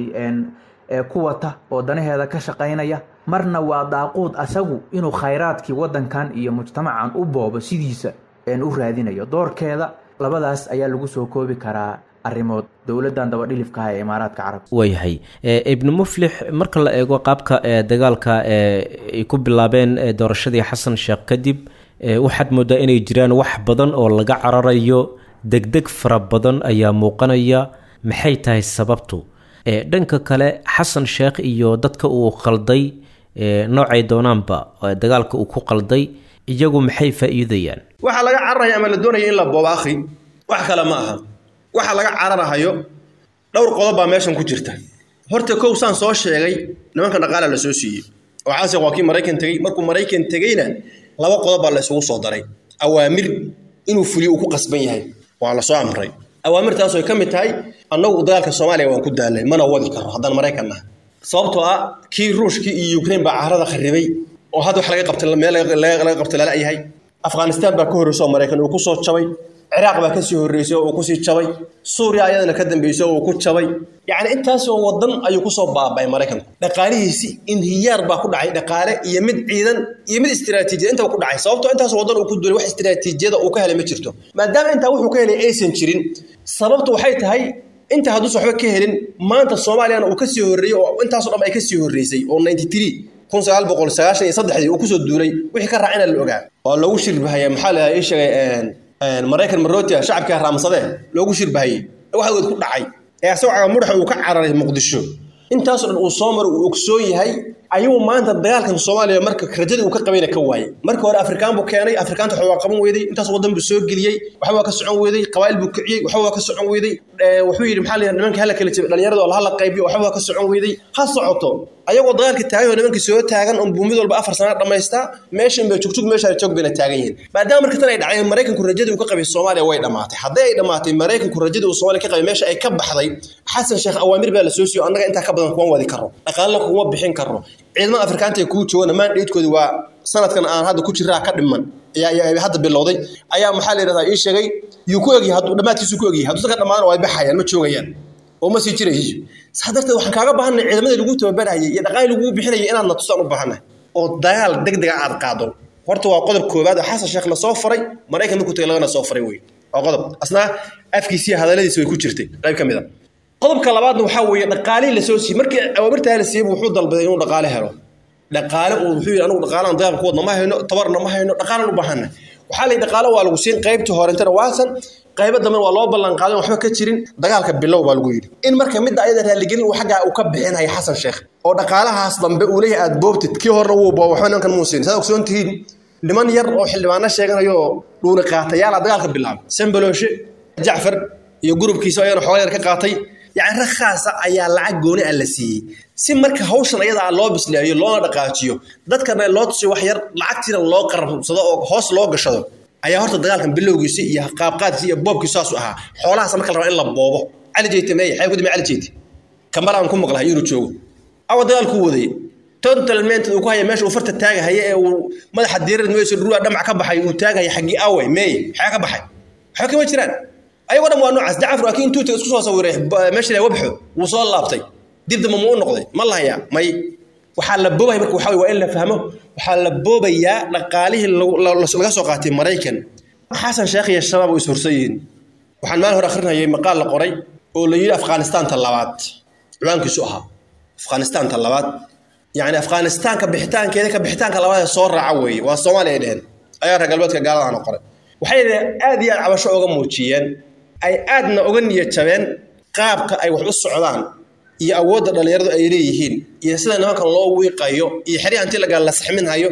Speaker 3: ku wata oo danaheeda ka shaqaynaya marna waa daaquud asagu inuu khayraadkii wadankan iyo mujtamacan u boobo sidiisa u raadinayo doorkeeda labadaas ayaa lagu soo koobi karaa arimood dowladan dabadhilifkaha ee imaaraadka carabta
Speaker 2: waayahay ibnu muflix marka la eego qaabka dagaalka ay ku bilaabeen doorashadii xasan sheekh kadib waxaad moodaa inay jiraan wax badan oo laga cararayo degdeg fara badan ayaa muuqanaya maxay tahay sababtu dhanka kale xasan sheekh iyo dadka uu qalday noocay doonaanba dagaalka uu ku qalday iyagu maxay faa-iidayaan
Speaker 4: waxaa laga cararaya ama la doonaya in la boobo akhi wax kale ma aha waxa laga cararahayo dhowr qodob baa meeshan ku jirta horta kow saan soo sheegay nimanka dhaqaala la soo siiyey oo caasiq waa kii maraykan tegey markuu maraykan tegeyna laba qodob baa la isugu soo daray awaamir inuu fuliyo uu ku qasban yahay waa la soo amray awaamirtaas ay ka mid tahay annagu dagaalka soomaaliya waan ku daalay mana wadi karo haddaan maraykan nahay sababtoo ah kii ruushkii iyo ukraine baa carada kharibay oo hadda wax laga qabtay meel laga qabtay lala yahay afghanistan baa ka horreysay oo maraykan uu ku soo jabay ciraaq baa kasii horreysay oo uu kusii jabay suuriya ayadana ka dambeysay oo uu ku jabay yacni intaasoo wadan ayuu kusoo baaba'ay maraykanku dhaqaalihiisi inhiyaar baa ku dhacay dhaqaale iyo mid ciidan iyo mid istiraatiijiyad intaba ku dhacay sababtoo intaasoo wadan uu ku duulay wax istiraatiijiyada uu ka helay ma jirto maadaama intaa wuxuu ka helay aysan jirin sababtu waxay tahay inta hadduusan waxba ka helin maanta soomaaliyana uu kasii horreeyey oo intaasoo dhan ay kasii horreysay oo ninety three kun sagaal boqol sagaashan iyo saddexdii uu kusoo duulay wixii ka raacina la ogaa oo loogu shirbahaya maxaa la ii sheegay maraykan marotia shacabkaa raamsadee loogu shirbahayey waxa weed ku dhacay ee asagoo mudhaxa uu ka cararay muqdisho intaasoo dhan uu soo maro uu ogsoon yahay ayuu maanta dagaalkan soomaaliya marka rajadii uu ka qabayna ka waayay marka hore afrikaan buu keenay afrikaanta waxba waa qaban weyday intaas wadan buu soo geliyey waxba waa ka socon weyday qabaa'il buu kiciyey waxba waa ka socon weyday wuxuu yidhi maxaa la yidhaha nimanka hala kala jabay dhalinyarada oo hala qaybiyo waxba waa ka socon weyday ha socoto ayagoo dagaalka taagan oo nimankii soo taagan oo buumid walba afar sana dhammaystaa meeshan bay jugjug meesha joog bayna taagan yihiin maadaama marka tan ay dhaceen maraykanku rajadii uu ka qabay soomaaliya way dhammaatay hadday ay dhammaatay maraykanku rajadii uu soomaaliya ka qabay meesha ay ka baxday xasan sheekh awaamir baa la soo siiyo annaga intaa ka badan kuma wadi karro dhaqaalna kuma bixin karro ciidamada afrikaanta ee kuu joogana maandheedkoodi waa sanadkan aan hadda ku jiraa ka dhiman ayaa hadda bilowday ayaa maxaa la yidhahdaa ii sheegay yuu ku egyahay hadduu dhammaadkiisu ku egyahay hadduu ka dhammaadana way baxayaan ma joogayaan oo ma sii jirayso saa darteed waxaan kaaga baahanay ciidamadii lagu tababarayay iyo dhaqaalii lagu bixinayay inaad na tusaan u baahanay oo dagaal deg dega aad qaado horta waa qodob koowaad oo xasan sheekh la soo faray maraykan markuu tagay lagana soo faray wey waa qodob asnaa afkiisiiyo hadalladiisa way ku jirtay qayb ka mid a qodobka labaadna waxaa weeye dhaqaalihii lasoo siiyey markii awaamirtaa la siiyey wuxuu dalbaday inuu dhaqaale helo dhaqaale uu wuxuu yidhi anigu dhaqaalaan dagaalka ku wadna ma hayno tabarna ma hayno dhaqaalan u baahanna waxaa la dhaqaale waa lagu siin qaybtii horentana waasan qaybo dambe waa loo ballan qaadan waxba ka jirin dagaalka bilow baa lagu yidhi in marka midda ayada raaligelin uu xaggaa uu ka bixinaya xasan sheekh oo dhaqaalahaas dambe uu leeyahay aad boobtid kii horena wuu booba waxba nimankan muu siin saad ogsoon tihiin niman yar oo xildhibaano sheeganayo oo dhuuni qaatayaala dagaalka bilaabay sambalooshe jacfar iyo gurubkiisa ayana xooga yar ka qaatay yacni rag khaasa ayaa lacag gooni ah la siiyey si marka hawshan ayadaa loo bisleeyo loona dhaqaajiyo dadkana loo tusiyo wax yar lacagtiina loo qarabsado oo hoos loo gashado ayaa horta dagaalkan bilowgiisa iyo qaabqaadkiisa iyo boobkiisa saasu ahaa xoolahaas marka la rabaa in la boobo cali jeyte meeye xay ku dimi cali jeyte kambalaan ku maqlahay inuu joogo awa dagaalku waday totalment uu ku haya meesha uu farta taagahaya ee uu madaxa diirada meesha dhuruwa dhamac ka baxay uu taagahaya xaggii awe meeye xaa ka baxay waxba kama jiraan ayagoo dhan waa noocaas jacfar laakiin intuu isku soo sawiray meesha la wabxo wuu soo laabtay dib damba ma u noqday ma lahayaa may waxaa la boobaya marka waxaa waa in la fahmo waxaa la boobayaa dhaqaalihii laga soo qaatay maraykan xasan sheekh iyo shabaab way ishorsan yihiin waxaan maalin hore akhrinayay maqaal la qoray oo la yidhi afghanistaanta labaad ciwaankiisu ahaa afghanistaanta labaad yacni afghanistaanka bixitaankeeda ka bixitaanka labaad ee soo raaca weeye waa soomaaliya ay dheheen ayaa reer galbeedka gaaladana qoray waxay aad iyo aad cabasho oga muujiyeen ay aadna oga niyad jabeen qaabka ay wax u socdaan iyo awoodda dhallinyaradu ay leeyihiin iyo sida nimankan loo wiiqayo iyo xeryaha intii lagaa la saxminhayo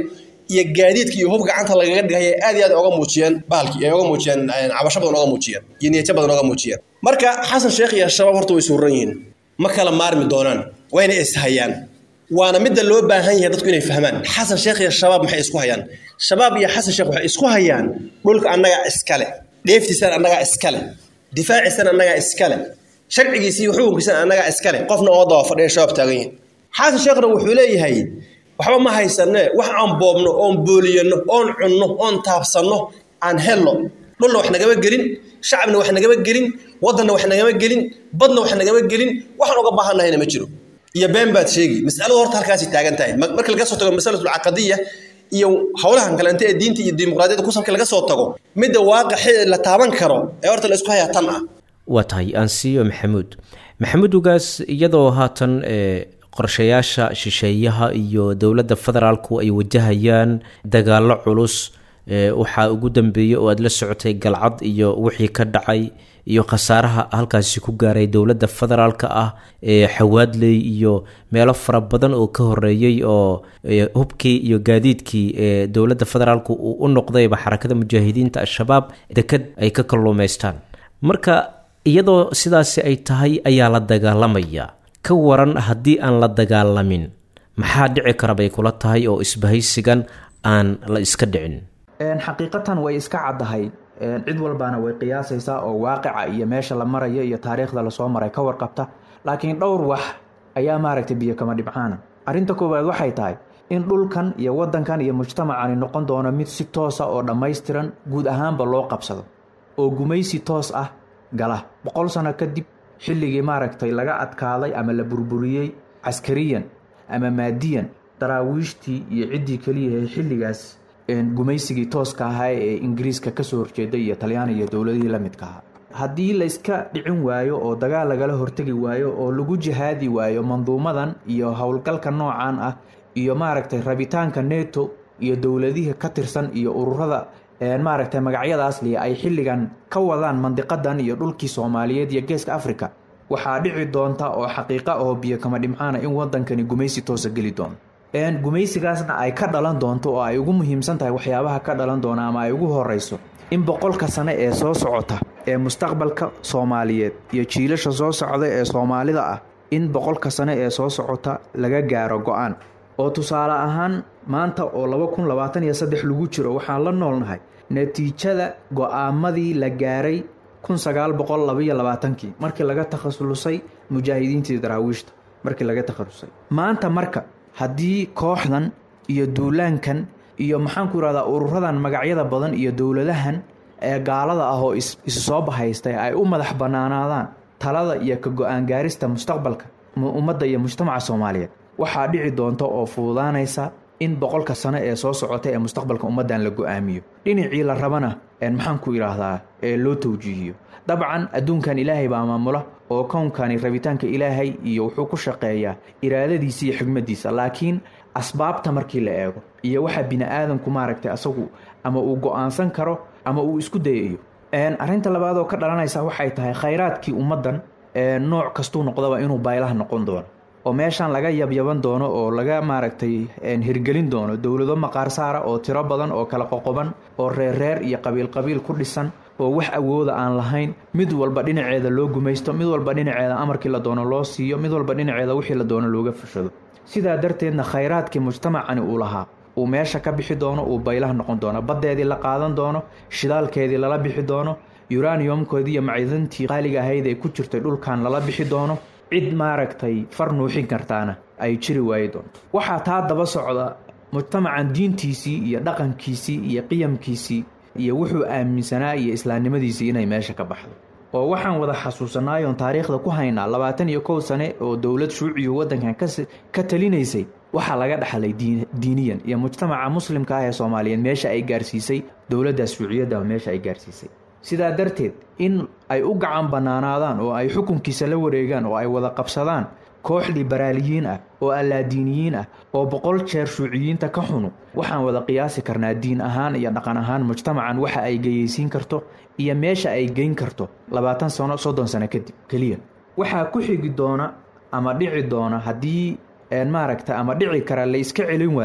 Speaker 4: iyo gaadiidka iyo hub gacanta lagaga dhigay aad iyo aad oga muujiyeen bahalkii ay oga muujiyeen cabasho badan oga muujiyeen iyo niyadjo badan oga muujiyeen marka xasan sheekh iyo shabaab horta way suuran yihiin ma kala maarmi doonaan wayna ishayaan waana midda loo baahan yahay dadku inay fahmaan xasan sheekh iyo shabaab maxay isku hayaan shabaab iyo xasan sheekh waxay isku hayaan dhulka annagaa iskale dheeftiisana annagaa iskale difaaciisana annagaa iskale sharcigiisii xukunkiisana annagaa iskale qofna oo daba fadhiya shabaab taagan yihin xasan sheekhna wuxuu leeyahay waxba ma haysanee wax aan boobno oon booliyano oon cunno oon taabsanno aan helno dhulna wax nagama gelin shacabna wax nagama gelin waddanna wax nagama gelin badna wax nagama gelin waxaan uga baahannahayna ma jiro iyo been baad sheegi masaladu horta halkaasay taagan tahay marka laga soo tago masalatul caqadiya iyo howlahan kalente ee diinta iyo dimuqraadiyadda kusabka laga soo tago midda waaqixi la taaban karo ee horta la isku hayaa tan ah
Speaker 2: waa tahay aansiiyo maxamuud maxamuud ugaas iyadoo haatan qorshayaasha shisheeyaha iyo dowladda federaalku ay wajahayaan dagaallo culus waxaa ugu dambeeyey oo aada la socotay galcad iyo wixii ka dhacay iyo khasaaraha halkaasi ku gaaray dowladda federaalka ah ee xawaadley iyo meelo fara badan oo ka horeeyey oo hubkii iyo gaadiidkii ee dowladda federaalku uu u noqdayba xarakada mujaahidiinta al-shabaab deked ay ka kalluumaystaan marka iyadoo sidaasi ay tahay ayaa la dagaalamaya ka waran haddii aan la dagaalamin maxaa dhici kara bay kula tahay oo isbahaysigan aan la iska dhicin
Speaker 3: xaqiiqatan way iska caddahay cid walbaana way qiyaasaysaa oo waaqica iyo meesha la marayo iyo taariikhda lasoo maray ka warqabta laakiin dhowr wax ayaa maaragtay biyo kama dhibcaana arrinta koowaad waxay tahay in dhulkan iyo waddankan iyo mujtamacani noqon doono mid si toosa oo dhammaystiran guud ahaanba loo qabsado oo gumaysi toos ah gala boqol sano kadib xilligii maaragtay laga adkaaday ama la burburiyey caskariyan ama maadiyan daraawiishtii iyo ciddii keliyahe xilligaas gumaysigii tooska ahaa ee ingiriiska kasoo horjeeday iyo talyaani iyo dowladihii la midka ahaa haddii layska dhicin waayo oo dagaal lagala hortegi waayo oo lagu jihaadi waayo manduumadan iyo howlgalka noocan ah iyo maaragtay rabitaanka neto iyo dowladihii ka tirsan iyo ururada maaragtay magacyadaas liya ay xilligan ka wadaan mandiqadan iyo dhulkii soomaaliyeed iyo geeska africa waxaa dhici doonta oo xaqiiqa oo biyo kama dhimcaana in wadankani gumaysi toosa geli doono gumaysigaasna ay ka dhalan doonto oo ay ugu muhiimsan tahay waxyaabaha ka dhalan doona ama ay ugu horeyso in boqolka sane ee soo socota ee mustaqbalka soomaaliyeed iyo jiilasha soo socda ee soomaalida ah in boqolka sane ee soo socota laga gaaro go-aan oo tusaale ahaan maanta oo laba kun labaatan iyo saddex lagu jiro waxaan la noolnahay natiijada go-aamadii la gaaray kun sagaal boqol labaiyo labaatankii markii laga takhasusay mujaahidiintii daraawiishta markii laga takhasusay maanta marka haddii kooxdan iyo duulaankan iyo maxaanku irahdaa ururadan magacyada badan iyo dowladahan ee gaalada ah oo isu soo bahaystay ay u madax bannaanaadaan talada iyo ka go-aan gaarista mustaqbalka ummadda iyo mujtamaca soomaaliyeed waxaa dhici doonta oo fududaanaysa in boqolka sano ee soo socota ee mustaqbalka ummaddan la go-aamiyo dhinacii la rabana maxaanku idhaahdaa ee loo tawjiihiyo dabcan adduunkan ilaahay baa maamula oo kownkani rabitaanka ilaahay iyo wuxuu ku shaqeeyaa iraadadiisa iyo xigmadiisa laakiin asbaabta markii la eego iyo waxa bini aadanku maaragtay asagu ama uu go-aansan karo ama uu isku dayayo arrinta labaad oo ka dhalanaysa waxay tahay khayraadkii ummaddan nooc kastuu noqdaba inuu baylaha noqon doono oo meeshan laga yabyaban doono oo laga maaragtay hirgelin doono dowlado maqaar saara oo tiro badan oo kala qoqoban oo reerreer iyo qabiil qabiil ku dhisan oo wax awooda aan lahayn mid walba dhinaceeda loo gumaysto mid walba dhinaceeda amarkii la doono loo siiyo mid walba dhinaceeda wixii la doono looga fashado sidaa darteedna khayraadkii mujtamacani uu lahaa uu meesha ka bixi doono uu baylaha noqon doono baddeedii la qaadan doono shidaalkeedii lala bixi doono uraniumkoodii iyo macdantii qaaliga ahayd ee ku jirtay dhulkan lala bixi doono cid maaragtay far nuuxin kartaana ay jiri waayi doonto waxaa taa daba socda mujtamacan diintiisii iyo dhaqankiisii iyo qiyamkiisii iyo wuxuu aaminsanaa iyo islaamnimadiisii inay meesha ka baxdo oo waxaan wada xasuusanaayoon taariikhda ku haynaa labaatan iyo kow sane oo dowlad shuuciyu waddankan ka talinaysay waxaa laga dhaxlay diiniyan iyo mujtamaca muslimka ah ee soomaaliyeed meesha ay gaarsiisay dowladdaas shuuciyadda meesha ay gaarsiisay sidaa darteed in ay u gacan bannaanaadaan oo ay xukunkiisa la wareegaan oo ay wada qabsadaan koox liberaaliyiin ah oo allaadiiniyiin ah oo boqol jeer shuuciyiinta ka xunu waxaan wada qiyaasi karnaa diin ahaan iyo dhaqan ahaan mujtamacan waxa ay geyeysiin karto iyo meesha ay geyn karto labaatan sano soddon sano kadib keliya waxaa ku xigi doona ama dhici doona haddii maaragta ama dhici kara la iska celin waayo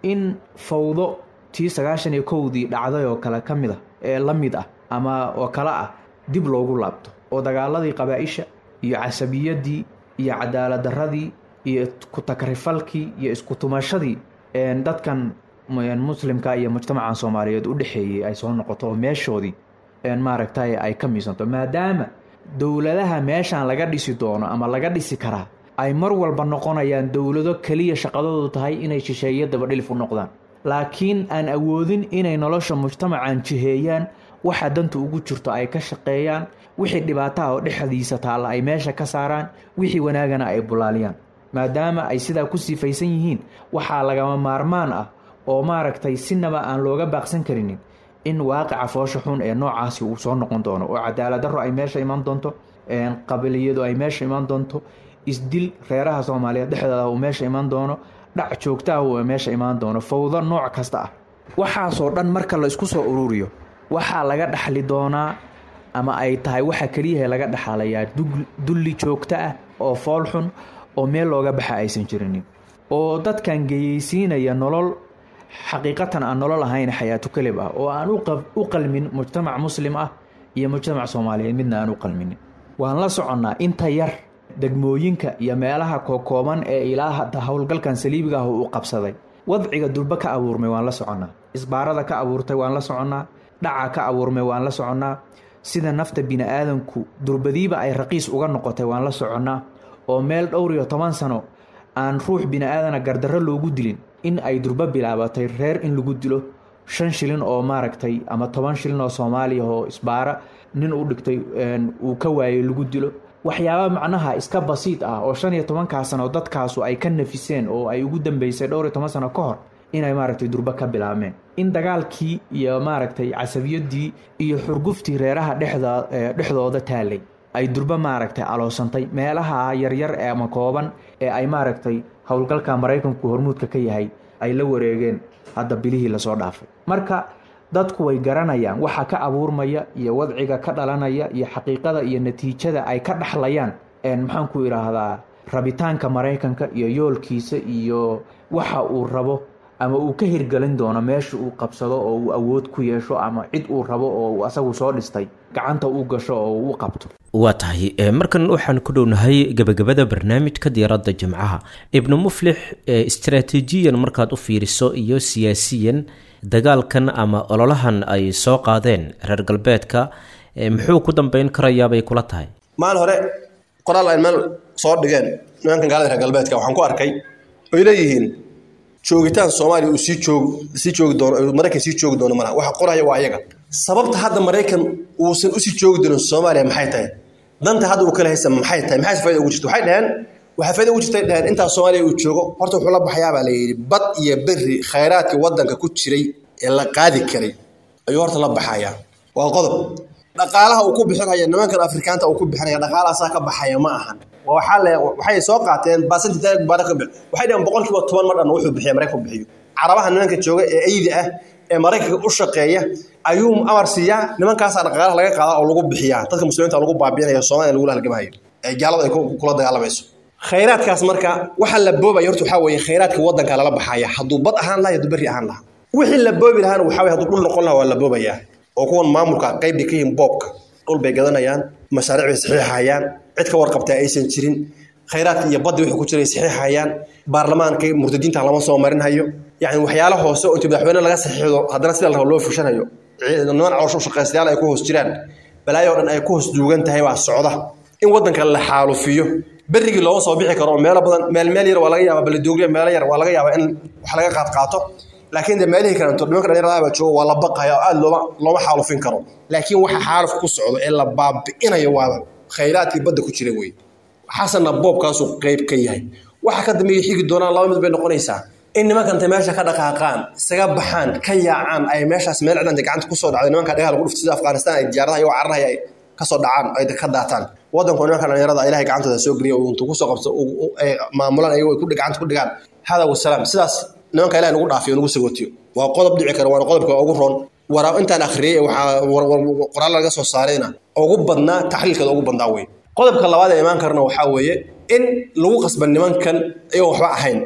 Speaker 3: in fawdo tii sagaashan iyo kowdii dhacday oo kale ka mid ah ee la mid ah ama oo kale ah dib loogu laabto oo dagaaladii qabaa-isha iyo casabiyadii iyo cadaalad darradii iyo ku-takrifalkii iyo isku-tumashadii dadkan muslimka iyo mujtamacan soomaaliyeed u dhexeeyey ay soo noqoto oo meeshoodii maaragtay ay ka miisanto maadaama dowladaha meeshan laga dhisi doono ama laga dhisi karaa ay mar walba noqonayaan dowlado keliya shaqadoodu tahay inay shisheeyo dabadhilif u noqdaan laakiin aan awoodin inay nolosha mujtamacan jiheeyaan waxa danta ugu jirto ay ka shaqeeyaan wixii dhibaataha oo dhexdiisa taalla ay meesha ka saaraan wixii wanaagana ay bulaaliyaan maadaama ay sidaa ku sifaysan yihiin waxaa lagama maarmaan ah oo maaragtay sinaba aan looga baaqsan karinin in waaqica foosha xun ee noocaasi uu soo noqon doono oo cadaalad darro ay meesha imaan doonto qabiliyadu ay meesha imaan doonto isdil reeraha soomaaliyeed dhexdooda uu meesha imaan doono dhac joogtaah uu meesha imaan doono fawdo nooc kasta ah waxaasoo dhan marka la isku soo ururiyo waxaa laga dhaxli doonaa ama ay tahay waxa keliyaha laga dhaxalayaa dulli joogto ah oo fool xun oo meel looga baxa aysan jirinin oo dadkan geyeysiinaya nolol xaqiiqatan aan nolol ahayn xayaatu kalib ah oo aan u qalmin mujtamac muslim ah iyo mujtamac soomaaliyeed midna aan u qalminin waan la soconnaa inta yar degmooyinka iyo meelaha kookooban ee ilaa hadda howlgalkan saliibiga ah uu qabsaday wadciga durba ka abuurmay waan la soconnaa isbaarada ka abuurtay waan la soconnaa dhaca ka abuurmay waan la soconnaa sida nafta bini-aadanku durbadiiba ay raqiis uga noqotay waan la soconnaa oo meel dhowr iyo toban sano aan ruux bini-aadana gardarro loogu dilin in ay durbo bilaabatay reer in lagu dilo shan shilin oo maaragtay ama toban shilin oo soomaaliya oo isbaara nin u dhigtay uu ka waayey lagu dilo waxyaaba macnaha iska basiid ah oo shan iyo tobankaa sano dadkaasu ay ka nafiseen oo ay ugu dambeysay dhowr iyo toban sano ka hor inay maaragtay durbo ka bilaabmeen in dagaalkii iyo maaragtay casabiyadii iyo xurguftii reeraha dhexda dhexdooda taalay ay durbo maaragtay aloosantay meelaha yaryar ee ama kooban ee ay maaragtay howlgalka maraykanku hormuudka ka yahay ay la wareegeen hadda bilihii lasoo dhaafay marka dadku way garanayaan waxa ka abuurmaya iyo wadciga ka dhalanaya iyo xaqiiqada iyo natiijada ay ka dhaxlayaan maxaanku idhaahdaa rabitaanka maraykanka iyo yoolkiisa iyo waxa uu rabo ama uu ka hirgelin doono meesha uu qabsado oo uu awood ku yeesho ama cid uu rabo oo uu asagu soo dhistay gacanta u gasho oo uu u qabto
Speaker 2: waa tahay markan waxaan ku dhownahay gebagabada barnaamijka diyaaradda jimcaha ibnu muflix istraatiijiyan markaad u fiiriso iyo siyaasiyan dagaalkan ama ololahan ay soo qaadeen reer galbeedka muxuu ku dambeyn karayaabay kula tahay
Speaker 4: maalin hore qoraal ay meel soo dhigeen nimankan gaalada reer galbeedka waxaan ku arkay oy leeyihiin joogitaan soomaaliya uu sii joog sii joogi doono maraykan sii joogi doono malaha waxa qoraya waa ayaga sababta hadda maraykan uusan usii joogi doonin soomaaliya maxay tahay danta hadda uu kala haysa maxay tahay maxay faaida ugu jirta waxay dhaheen waxay faaida ugu jirtay dhaheen intaa soomaaliya uu joogo horta wuxuu la baxayaa baa la yidhi bad iyo berri khayraadkii waddanka ku jiray ee la qaadi karay ayuu horta la baxayaa waa qodob dhaqaalaha uu ku bixinaya nimankan afrikaanta uu ku bixinaya dhaqaalahaasaa ka baxaya ma ahan waxaa le waxay soo qaateen baasantitaag baaraka bix waxay dhaheen boqolkiiba toban mar dhan wuxuu bixiya maraykanku bixiyo carabaha nimanka jooga ee aydi ah ee maraykanka u shaqeeya ayuu amar siiyaa nimankaasaa dhaqaalaha laga qaadaa oo lagu bixiyaa dadka muslimiinta lagu baabiinaya soomaaliya lagula halgamahayo ee gaaladu ay kula dagaalamayso khayraadkaas marka waxa la boobaya horta waxaa weeye khayraadka waddanka lala baxaya hadduu bad ahaan laha hadduu berri ahaan laha wixii la boobi lahaana waxaa weye hadduu dhul noqon laha waa la boobayaa oo kuwan maamulka qayb bay ka yihiin boobka dhul bay gadanayaan mashaariic bay saxiixayaan cid ka warqabtaa aysan jirin khayraadka iyo baddi wixii ku jiray saxiixayaan baarlamaanka murtadiinta lama soo marinhayo yacni waxyaalo hoose oo intii madaxweyne laga saxiixdo haddana sida la rabo loo fushanayo niman caloosho shaqaystayaal ay ku hoos jiraan balaayo oo dhan ay ku hoos duugan tahay waa socda in waddanka la xaalufiyo berrigii looga soo bixi karo oo meelo badan meel meel yar waa laga yaabaa balidoogriya meelo yar waa laga yaabaa in wax laga qaad qaato laakiin de meelihii kalanto nimanka dhalinyarada baa jooga waa la baqaya oo aad looma looma xaalufin karo laakiin waxa xaaluf ku socdo ee la baabi'inayo waa khayraadkii badda ku jira wey xasanna boobkaasuu qayb ka yahay waxa ka dambeeya xigi doonaan laba mid bay noqonaysaa in nimankanta meesha ka dhaqaaqaan isaga baxaan ka yaacaan ay meeshaas meel cidanta gacanta kusoo dhacday nimanka dhagaha lagu dhufto sida afghanistan ay diyaaradaha iyagoo cararaya ay kasoo dhacaan ay ka daataan waddanku nimanka dhalinyarada ilahay gacantooda soo geliya intuu kusoo qabto maamulaan ayagoo ku gacanta ku dhigaan hada wasalaam sidaas nimanka ilahay nagu dhaafiyo nagu sagootiyo waa qodob dhici kara waana qodobka ugu roon waraa intaan akhriyey waxaa qoraal laga soo saarayna ugu badnaa taxliilkeeda ugu badnaa wey qodobka labaad ee imaan karna waxaa weeye in lagu qasba nimankan iyagoo waxba ahayn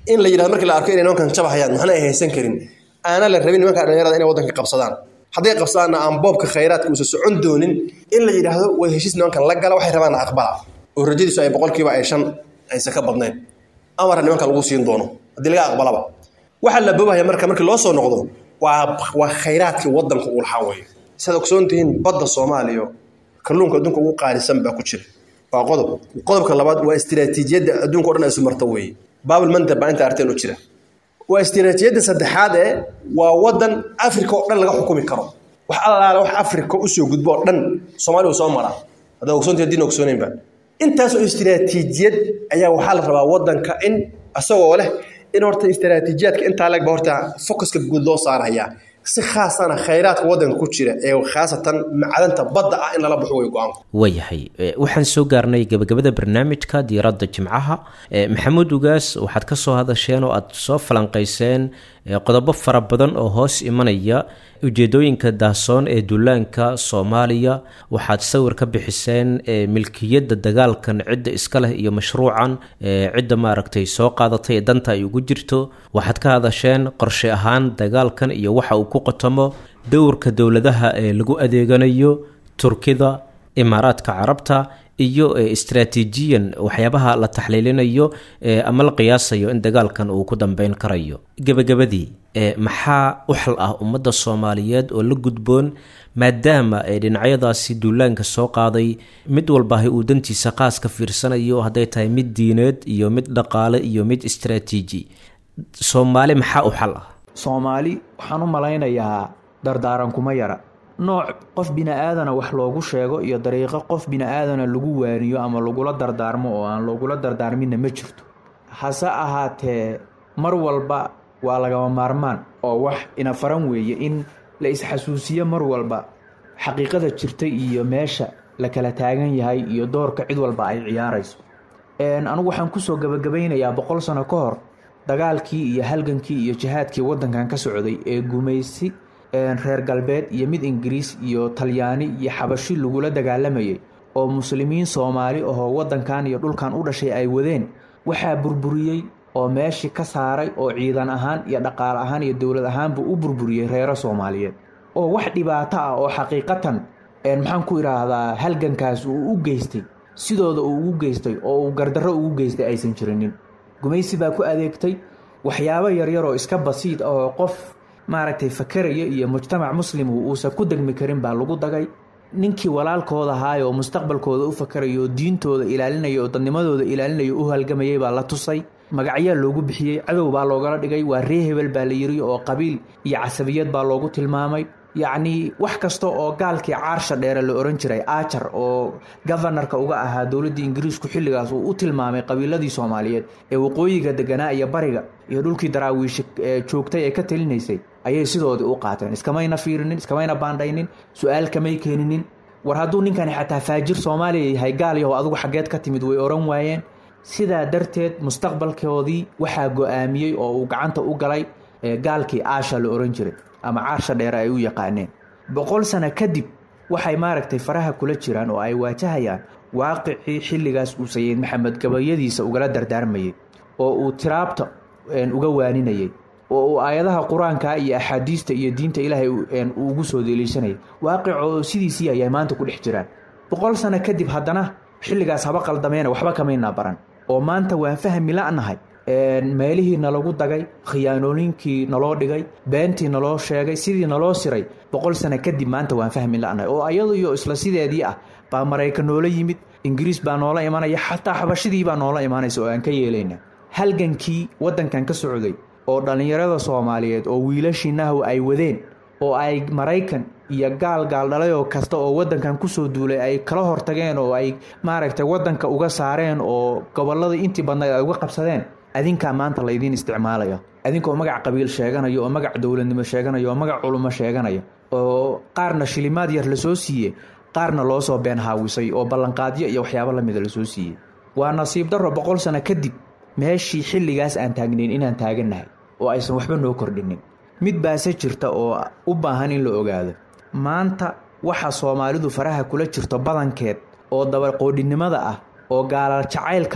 Speaker 4: in la yidhahdo markii la arko inay nimankan jabahayaan maxna ay haysan karin aana la rabin nimanka dhalinyarada inay waddanka qabsadaan hadday qabsadaanna aan boobka khayraadka uusan socon doonin in la yidhaahdo way heshiis nimankan la gala waxay rabaanna aqbala oo rajadiisu ay boqolkiiba ay shan aysan ka badnayn amara nimanka lagu siin doono haddii laga aqbalaba waxaa la boobahaya marka markii loo soo noqdo waa waa khayraadkii waddanka uu lahaa weeye sidaad ogsoon tihiin badda soomaaliya kalluunka adduunka ugu qaalisan baa ku jira waa qodob qodobka labaad waa istiraatiijiyadda adduunka o dhan ay isu marto weeye baabul mandab baa inta arteen u jira waa istiraatiijiyadda saddexaad ee waa waddan africa oo dhan laga xukumi karo wax allaale wax africa usoo gudbo oo dhan soomaaliya uu soo maraa haddaa ogsoontii haddiina ogsoonaynba intaasoo istiraatiijiyad ayaa waxaa la rabaa waddanka in isagoo leh in horta istiraatiijiyaadka intaa legba horta focuska guud loo saarayaa si khaasana khayraadka waddanka ku jira ee khaasatan macdanta badda ah in lala baxo way go-aanku
Speaker 2: waayahay waxaan soo gaarnay gabagabada barnaamijka diiradda jimcaha maxamuud ugaas waxaad ka soo hadasheen oo aad soo falanqayseen qodobo fara badan oo hoos imanaya ujeedooyinka daahsoon ee duulaanka soomaaliya waxaad sawir ka bixiseen milkiyadda dagaalkan cidda iska leh iyo mashruucan cidda maaragtay soo qaadatay ee danta ay ugu jirto waxaad ka hadasheen qorshe ahaan dagaalkan iyo waxa uu ku qotamo dowrka dowladaha ee lagu adeeganayo turkida imaaraadka carabta iyo istraatiijiyan waxyaabaha la taxliilinayo ama la qiyaasayo in dagaalkan uu ku dambeyn karayo gebagabadii maxaa u xal ah ummadda soomaaliyeed oo la gudboon maadaama dhinacyadaasi duulaanka soo qaaday mid walbahay uu dantiisa qaas ka fiirsanayo hadday tahay mid diineed iyo mid dhaqaale iyo mid istraatiiji soomaali maxaa u xal ah
Speaker 3: soomaali waxaan u malaynayaa dardaaran kuma yara nooc qof bini-aadana wax loogu sheego iyo dariiqo qof bini-aadana lagu waaniyo ama lagula dardaarmo oo aan lagula dardaarminna ma jirto hase ahaatee mar walba waa lagama maarmaan oo wax ina faran weeye in la isxasuusiyo mar walba xaqiiqada jirta iyo meesha la kala taagan yahay iyo doorka cid walba ay ciyaarayso anigu waxaan kusoo gabagabaynayaa boqol sano ka hor dagaalkii iyo halgankii iyo jihaadkii waddankan ka socday ee gumaysi reer galbeed iyo mid ingiriis iyo talyaani iyo xabashi lagula dagaalamayay oo muslimiin soomaali ahoo waddankan iyo dhulkan u dhashay ay wadeen waxaa burburiyey oo meeshii ka saaray oo ciidan ahaan iyo dhaqaale ahaan iyo dowlad ahaanbuu u burburiyey reero soomaaliyeed oo wax dhibaato ah oo xaqiiqatan maxaan ku idhaahdaa halgankaas uu u geystay sidooda uu ugu geystay oo uu gardarro ugu geystay aysan jirinin gumaysi baa ku adeegtay waxyaabo yaryar oo iska basiid ah oo qof maaragtay fakaraya iyo mujtamac muslim uusan ku degmi karin baa lagu dagay ninkii walaalkooda ahaay oo mustaqbalkooda u fakaraya oo diintooda ilaalinaya oo dadnimadooda ilaalinaya u halgamayay baa la tusay magacyaa loogu bixiyey cadow baa loogala dhigay waa ree hebel baa la yiri oo qabiil iyo casabiyad baa loogu tilmaamay yacnii wax kasta oo gaalkii caarsha dheere la ohan jiray ajar oo gofanarka uga ahaa dowladdii ingiriisku xilligaas uu u tilmaamay qabiiladii soomaaliyeed ee waqooyiga deganaa iyo bariga iyo dhulkii daraawiisha joogtay ee ka talinaysay ayay sidoodii u qaateen iskamayna fiirinin iskamayna baandhaynin su-aal kamay keeninin war hadduu ninkani xataa faajir soomaaliya yahay gaal yahow adigu xaggeed ka timid way ohan waayeen sidaa darteed mustaqbalkoodii waxaa go-aamiyey oo uu gacanta u galay gaalkii aasha la ohan jiray ama caarsha dheere ay u yaqaaneen boqol sano kadib waxay maaragtay faraha kula jiraan oo ay waajahayaan waaqicii xilligaas uu sayid maxamed gabayadiisa ugala dardaarmayey oo uu tiraabta uga waaninayay oo uu aayadaha qur-aanka iyo axaadiista iyo diinta ilaahay ugu soo deliishanayay waaqic oo sidiisii ayay maanta ku dhex jiraan boqol sano kadib haddana xilligaas haba qaldameena waxba kamaynaa baran oo maanta waan fahmi la-nahay meelihii nalagu dagay khiyaanooyinkii naloo dhigay beentii naloo sheegay sidii naloo siray boqol sano kadib maanta waan fahmi la-nahay oo ayadu iyo isla sideedii ah baa maraykan noola yimid ingiriis baa noola imanaya xataa xabashidii baa noola imanaysa oo aan ka yeelayna halgankii waddankan ka socday oo dhallinyarada soomaaliyeed oo wiilashii nahw ay wadeen oo ay maraykan iyo gaal gaaldhalayoo kasta oo waddankan kusoo duulay ay kala hortageen oo ay maaragtay waddanka uga saareen oo gobolladii intii badnayd ay uga qabsadeen adinkaa maanta laydiin isticmaalaya adinkoo magac qabiil sheeganaya oo magac dowladnimo sheeganaya oo magac culummo sheeganaya oo qaarna shilimaad yar lasoo siiye qaarna loo soo been haawisay oo ballanqaadyo iyo waxyaabo lamida lasoo siiyey waa nasiib darro boqol sano kadib meeshii xilligaas aan taagnayn inaan taagannahay oo aysan waxba noo kordhinin mid baase jirta oo u baahan in la ogaado maanta waxa soomaalidu faraha kula jirto badankeed oo dabaqoodhinimada ah oo gaalaal jacaylka ah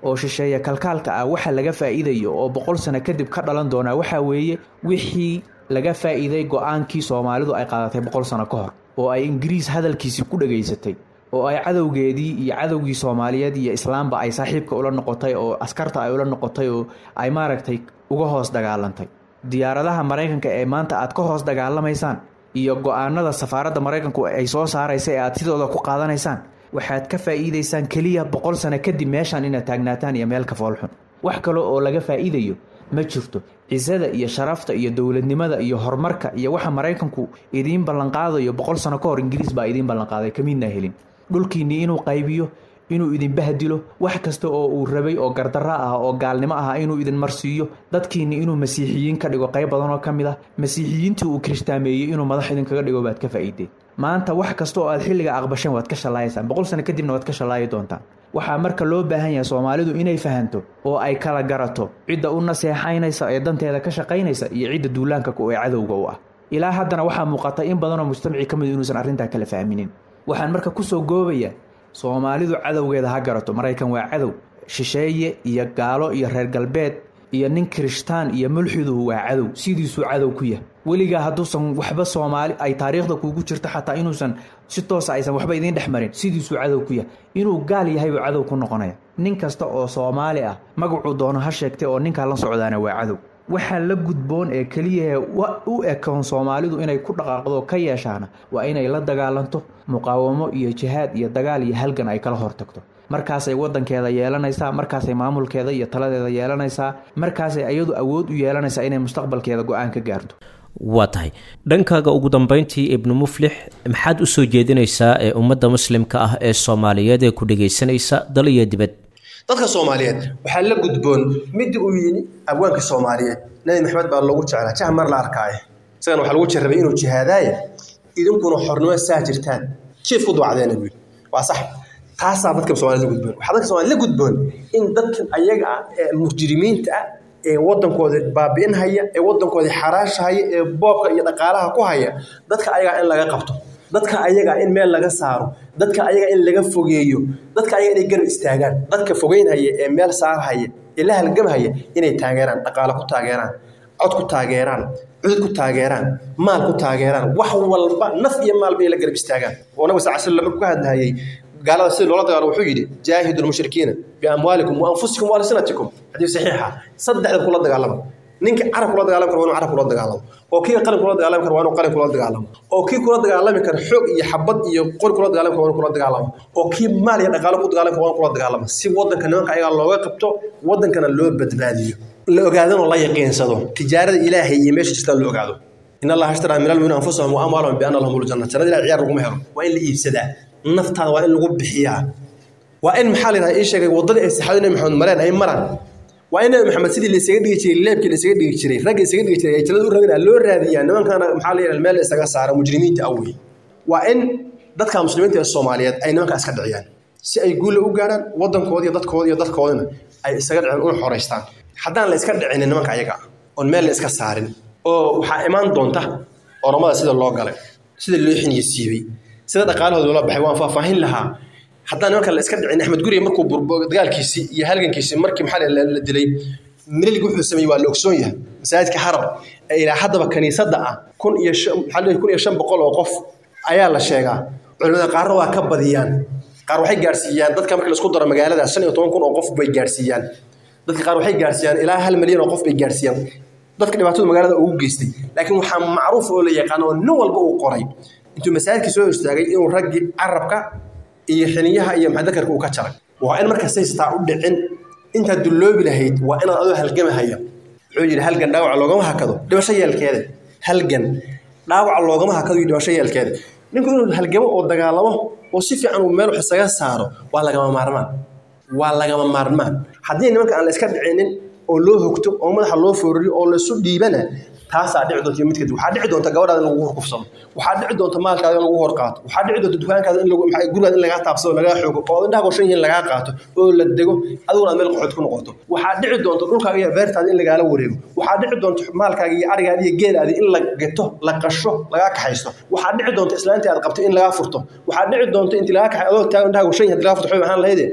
Speaker 3: oo shisheeya kalkaalka ah waxa laga faa'iidayo oo boqol sano kadib ka dhalan doonaa waxaa weeye wixii laga faa'iiday go-aankii soomaalidu ay qaadatay boqol sano ka hor oo ay ingiriis hadalkiisii ku dhegaysatay oo ay cadowgeedii iyo cadowgii soomaaliyeed iyo islaamba ay saaxiibka ula noqotay oo askarta ay ula noqotay oo ay maaragtay uga hoos dagaalantay diyaaradaha maraykanka ee maanta aad ka hoos dagaalamaysaan iyo go-aanada safaaradda maraykanku ay soo saaraysa ee aad sidooda ku qaadanaysaan waxaad ka faa'iidaysaan keliya boqol sano kadib meeshaan inaad taagnaataan iyo meel ka foolxun wax kale oo laga faa'iidayo ma jirto cisada iyo sharafta iyo dowladnimada iyo horumarka iyo waxa maraykanku idiin ballanqaadayo boqol sano ka hor ingiriis baa idiin ballanqaaday kamiidna helin dhulkiinnii inuu qaybiyo inuu idin bahdilo wax kasta oo uu rabay oo gardarro ah oo gaalnimo ah inuu idin marsiiyo dadkiinni inuu masiixiyiin ka dhigo qayb badan oo ka mid ah masiixiyiintii uu kiristaameeyey inuu madax idinkaga dhigo baad ka faa'iideen maanta wax kasta oo aad xilliga aqbasheen waad ka shallaayaysaan boqol sano kadibna waad ka shallaayi doontaan waxaa marka loo baahan yahay soomaalidu inay fahanto oo ay kala garato cidda u naseexaynaysa ee danteeda ka shaqaynaysa iyo cidda duulaanka ku ee cadowga u ah ilaa haddana waxaa muuqata in badanoo mujtamaci ka mid inuusan arrintaa kala fahminin waxaan marka kusoo goobayaa soomaalidu cadowgeeda ha garato maraykan waa cadow shisheeye iyo gaalo iyo reer galbeed iyo nin kirishtaan iyo mulxiduhu waa cadow sidiisuu cadow ku yahay weligaa hadduusan waxba soomaali ay taariikhda kuugu jirto xataa inuusan si toosa aysan waxba idiin dhex marin sidiisuu cadow ku yahay inuu gaal yahay buu cadow ku noqonaya nin kasta oo soomaali ah magacuu doono ha sheegtay oo ninkaa la socdaana waa cadow waxaa la gudboon ee keliyahe u ekoon soomaalidu inay ku dhaqaaqdo ka yeeshaana waa inay la dagaalanto muqaawamo iyo jihaad iyo dagaal iyo halgan ay kala hortagto markaasay wadankeeda yeelanaysaa markaasay maamulkeeda iyo taladeeda yeelanaysaa markaasay iyadu awood u yeelanaysaa inay mustaqbalkeeda go-aan ka gaarto
Speaker 2: waa tahay dhankaaga ugu dambeyntii ibnu muflix maxaad u soo jeedinaysaa ee ummadda muslimka ah ee soomaaliyeed ee ku dhegaysanaysa dal iyo dibad
Speaker 4: dadka soomaaliyeed waxaa la gudboon midda uu yidhi abwaanka soomaaliyeed nabi maxamed baa loogu jeclaa jah mar la arkaaye isagana waxaa lagu jarrabay inuu jihaadaaye idinkuna xornimo saa jirtaan jiif ku duwacdeena buu waa sax taasaa dadka soomaaliyed la gudboon waxaa dadka soomaaliyed la gudboon in dadkan ayaga ah ee mujrimiinta ah ee wadankooda baabi'inhaya ee wadankooda xaraashahaya ee boobka iyo dhaqaalaha ku haya dadka ayagaa in laga qabto dadka ayagaa in meel laga saaro dadka ayaga in laga fogeeyo dadka ayaga inay garab istaagaan dadka fogeynhaya ee meel saarhaya ee la halgamhaya inay taageeraan dhaqaale ku taageeraan cod ku taageeraan cudud ku taageeraan maal ku taageeraan wax walba naf iyo maalba ay la garab istaagaan oo nabiga sal slam markuu ka hadlahayay gaalada sida loola dagaalo wuxuu yidhi jaahidu lmushrikiina biamwaalikum wa anfusikum wa alsinatikum xadiis saxiixa saddexda kula dagaalama ninka carab kula dagaalami kara waa inuu carab kula dagaalamo oo kii qalin kula dagaalami kara waa inuu qalin kula dagaalamo oo kii kula dagaalami kara xoog iyo xabad iyo qori kula dagaalami kara waa inuu kula dagaalamo oo kii maal iyo dhaqaalo ku dagaalami kara waa inuu kula dagaalamo si wadanka nimanka ayagaa looga qabto wadankana loo badbaadiyo la ogaadano la yaqiinsado tijaarada ilaahay iyo meesha jirtaan la ogaado in allaha ashtaraa min almu'miniina anfusahum wa amwaalahum bianna lahum ljanna jannada ilahay ciyaar laguma helo waa in la iibsadaa naftaada waa in lagu bixiyaa waa in maxaa la yidhaha ii sheegay waddadii ay saxaabada nabi maxamed mareen ay maraan waa in nabi maxamed sidii laysaga dhigi jiray leebkii laysaga dhigi jiray ragga isaga dhigi jiray ay jannada u raadinaa loo raadiyaa nimankana maxaa la yidhaha meel isaga saara mujrimiinta awey waa in dadka muslimiinta ee soomaaliyeed ay nimanka iska dhiciyaan si ay guulla u gaarhaan waddankooda iyo dadkooda iyo dadkoodana ay isaga dhicin una xoraystaan haddaan la iska dhicinin nimanka ayaga oon meel la iska saarin oo waxaa imaan doonta oromada sida loo galay sida loo xiniyo siibay sida dhaqaalahooda loola baxay waan faahfaahin lahaa haddaan nimanka la iska dhicin axmed guriga markuu dagaalkiisii iyo halgankiisii markii maxaa la dilay mililig wuxuu sameeyey waa la ogsoon yahay masaajidka xarab ee ilaa haddaba kaniisadda ah kun iyo maxaa kun iyo shan boqol oo qof ayaa la sheegaa culimada qaarna waa ka badiyaan qaar waxay gaarsiiyaan dadka marka la isku daro magaalada shan iyo toban kun oo qof bay gaarsiiyaan dadka qaar waxay gaarsiiyaan ilaa hal milyan oo qof bay gaarsiiyaan dadka dhibaatada magaalada ugu geystay laakiin waxaa macruuf oo la yaqaano oo nin walba uu qoray intuu masaajidkii soo istaagay inuu raggii carabka iyo xiniyaha iyo maxdakarka uu ka jaray waa in marka saystaa u dhicin intaad dulloobi lahayd waa inaad adoo halgamahaya wuxuu yidhi halgan dhaawaca loogama hakado dhibasho yeelkeeda halgan dhaawaca loogama hakado iyo dhibasho yeelkeeda ninku inuu halgamo oo dagaalamo oo si fiican uu meel wax isaga saaro waa lagama maarmaan waa lagama maarmaan haddii nimanka aan la iska dhicinin oo loo hogto oo madaxa loo fooriyo oo laisu dhiibana taasaa dhici doonta iyo mid kadib waxaa dhici doonta gabadhaada in lagu horkufsado waxaa dhici doonta maalkaada in lagu hor qaato waxaa dhici doonta dukaankaada in gurigaada in lagaa taabsado lagaa xoogo oo indhaha gorshan yihiin lagaa qaato oo la dego adiguna aad meel qoxood ku noqoto waxaa dhici doonta dhulkaaga iyo beertaada in lagaala wareego waxaa dhici doonta maalkaaga iyo arigaada iyo geelaada in la gato la qasho lagaa kaxaysto waxaa dhici doonta islaantii aad qabtay in lagaa furto waxaa dhici doonta inti lagaa kaxay adoo taagan indhaha gorshan yihiin lagaa furto xoog ahaan lahayde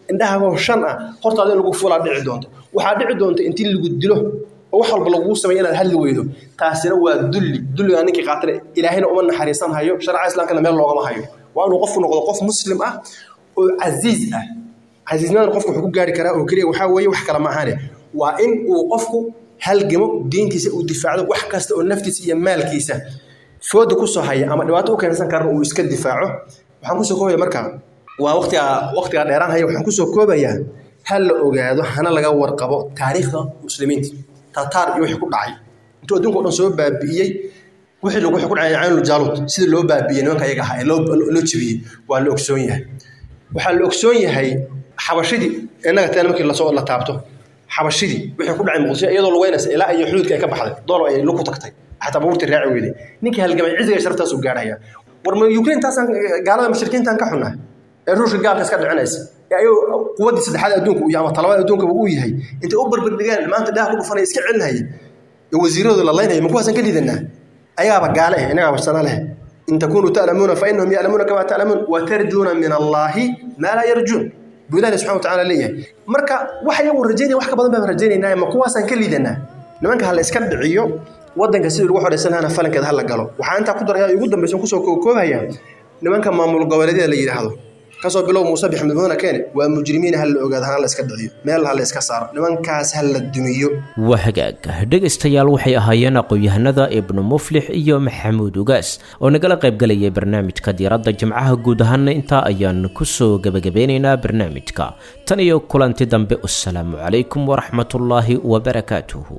Speaker 4: indhahagoo shan ah hortaada in lagu fulaa dhici doonto waxaa dhici doonta intii lagu dilo oo wax walba lagugu sameeya inaad hadli weydo taasina waa dulli dulligaa ninkii qaatana ilaahayna uma naxariisan hayo sharca islaamkana meel loogama hayo waa inuu qofku noqdo qof muslim ah oo casiiz ah casiiznimada qofku wuxuu ku gaari karaa oo keliya waxaa weeye wax kale maahaane waa in uu qofku halgamo diintiisa uu difaacdo wax kasta oo naftiisa iyo maalkiisa fooda kusoo haya ama dhibaato u keensan karana uu iska difaaco waxaan kusoo koobaya markaa waa waqtiga waqtiga dheeraan haya waxaan kusoo koobayaa ha la ogaado hana laga warqabo taariikhda muslimiinta tataar iyo wixii ku dhacay intuu adduunka o dhan soo baabi'iyey wixii lagu ku dhacay caynul jaalut sidii loo baabi'iyey nimanka ayaga ahaa ee loo loo jebiyey waa la ogsoon yahay waxaa la ogsoon yahay xabashidii innaga teen markii lasoo la taabto xabashidii wixii ku dhacay muqdisho iyadoo lugeynaysa ilaa iyo xuduudka ay ka baxday doolo ay lu ku tagtay xataa baabuurtii raaci weyday ninkii halgamay ciziga sharaftaas uu gaarhaya war ma ukraine taasaan gaalada mushrikiintaan ka xunnaa ee ruushka gaalka iska dhicinaysa ee ayuu quwaddii saddexaad adduunka uu yahay ama talabaad adduunkaba uu yahay intay u barbardhigaan maanta dhaha ku dhufanaya iska celinaya ee wasiiradooda la laynaya ma kuwaasaan ka liidanaa ayaaba gaale eh inagaaba sana leh in takunuu ta'lamuuna fa innahum ya'lamuuna kamaa ta'lamuun wa tarjuuna min allaahi maa laa yarjuun buu ilahi subxana wa tacaala leeyahay marka wax iyagu rajaynaya wax ka badan baan rajaynaynaa ma kuwaasaan ka liidanaa nimanka ha la iska dhiciyo waddanka sidii lagu xoraysan lahana falankeeda ha la galo waxaa intaa ku daraya ugu dambaysan kusoo koobaya nimanka maamul goboleedyada la yidhaahdo kasoo bilow muuse bixmed mudana keene waa mujrimiin ha la ogaado hana la iska dhiciyo meel ha la iska saaro nimankaas ha la dumiyo
Speaker 2: waa hagaag dhegaystayaal waxay ahaayeen aqoon-yahanada ibnu muflix iyo maxamuud ugaas oo nagala qaybgalayay barnaamijka diiradda jimcaha guud ahaana intaa ayaan kusoo gebagabeynaynaa barnaamijka tan iyo kulanti dambe wasalaamu calaykum waraxmatullaahi wabarakaatuhu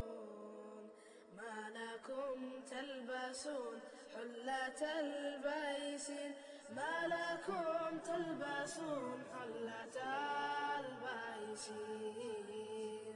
Speaker 1: ما لكم تلبسون حلة البيس ما لكم تلبسون حلة البيس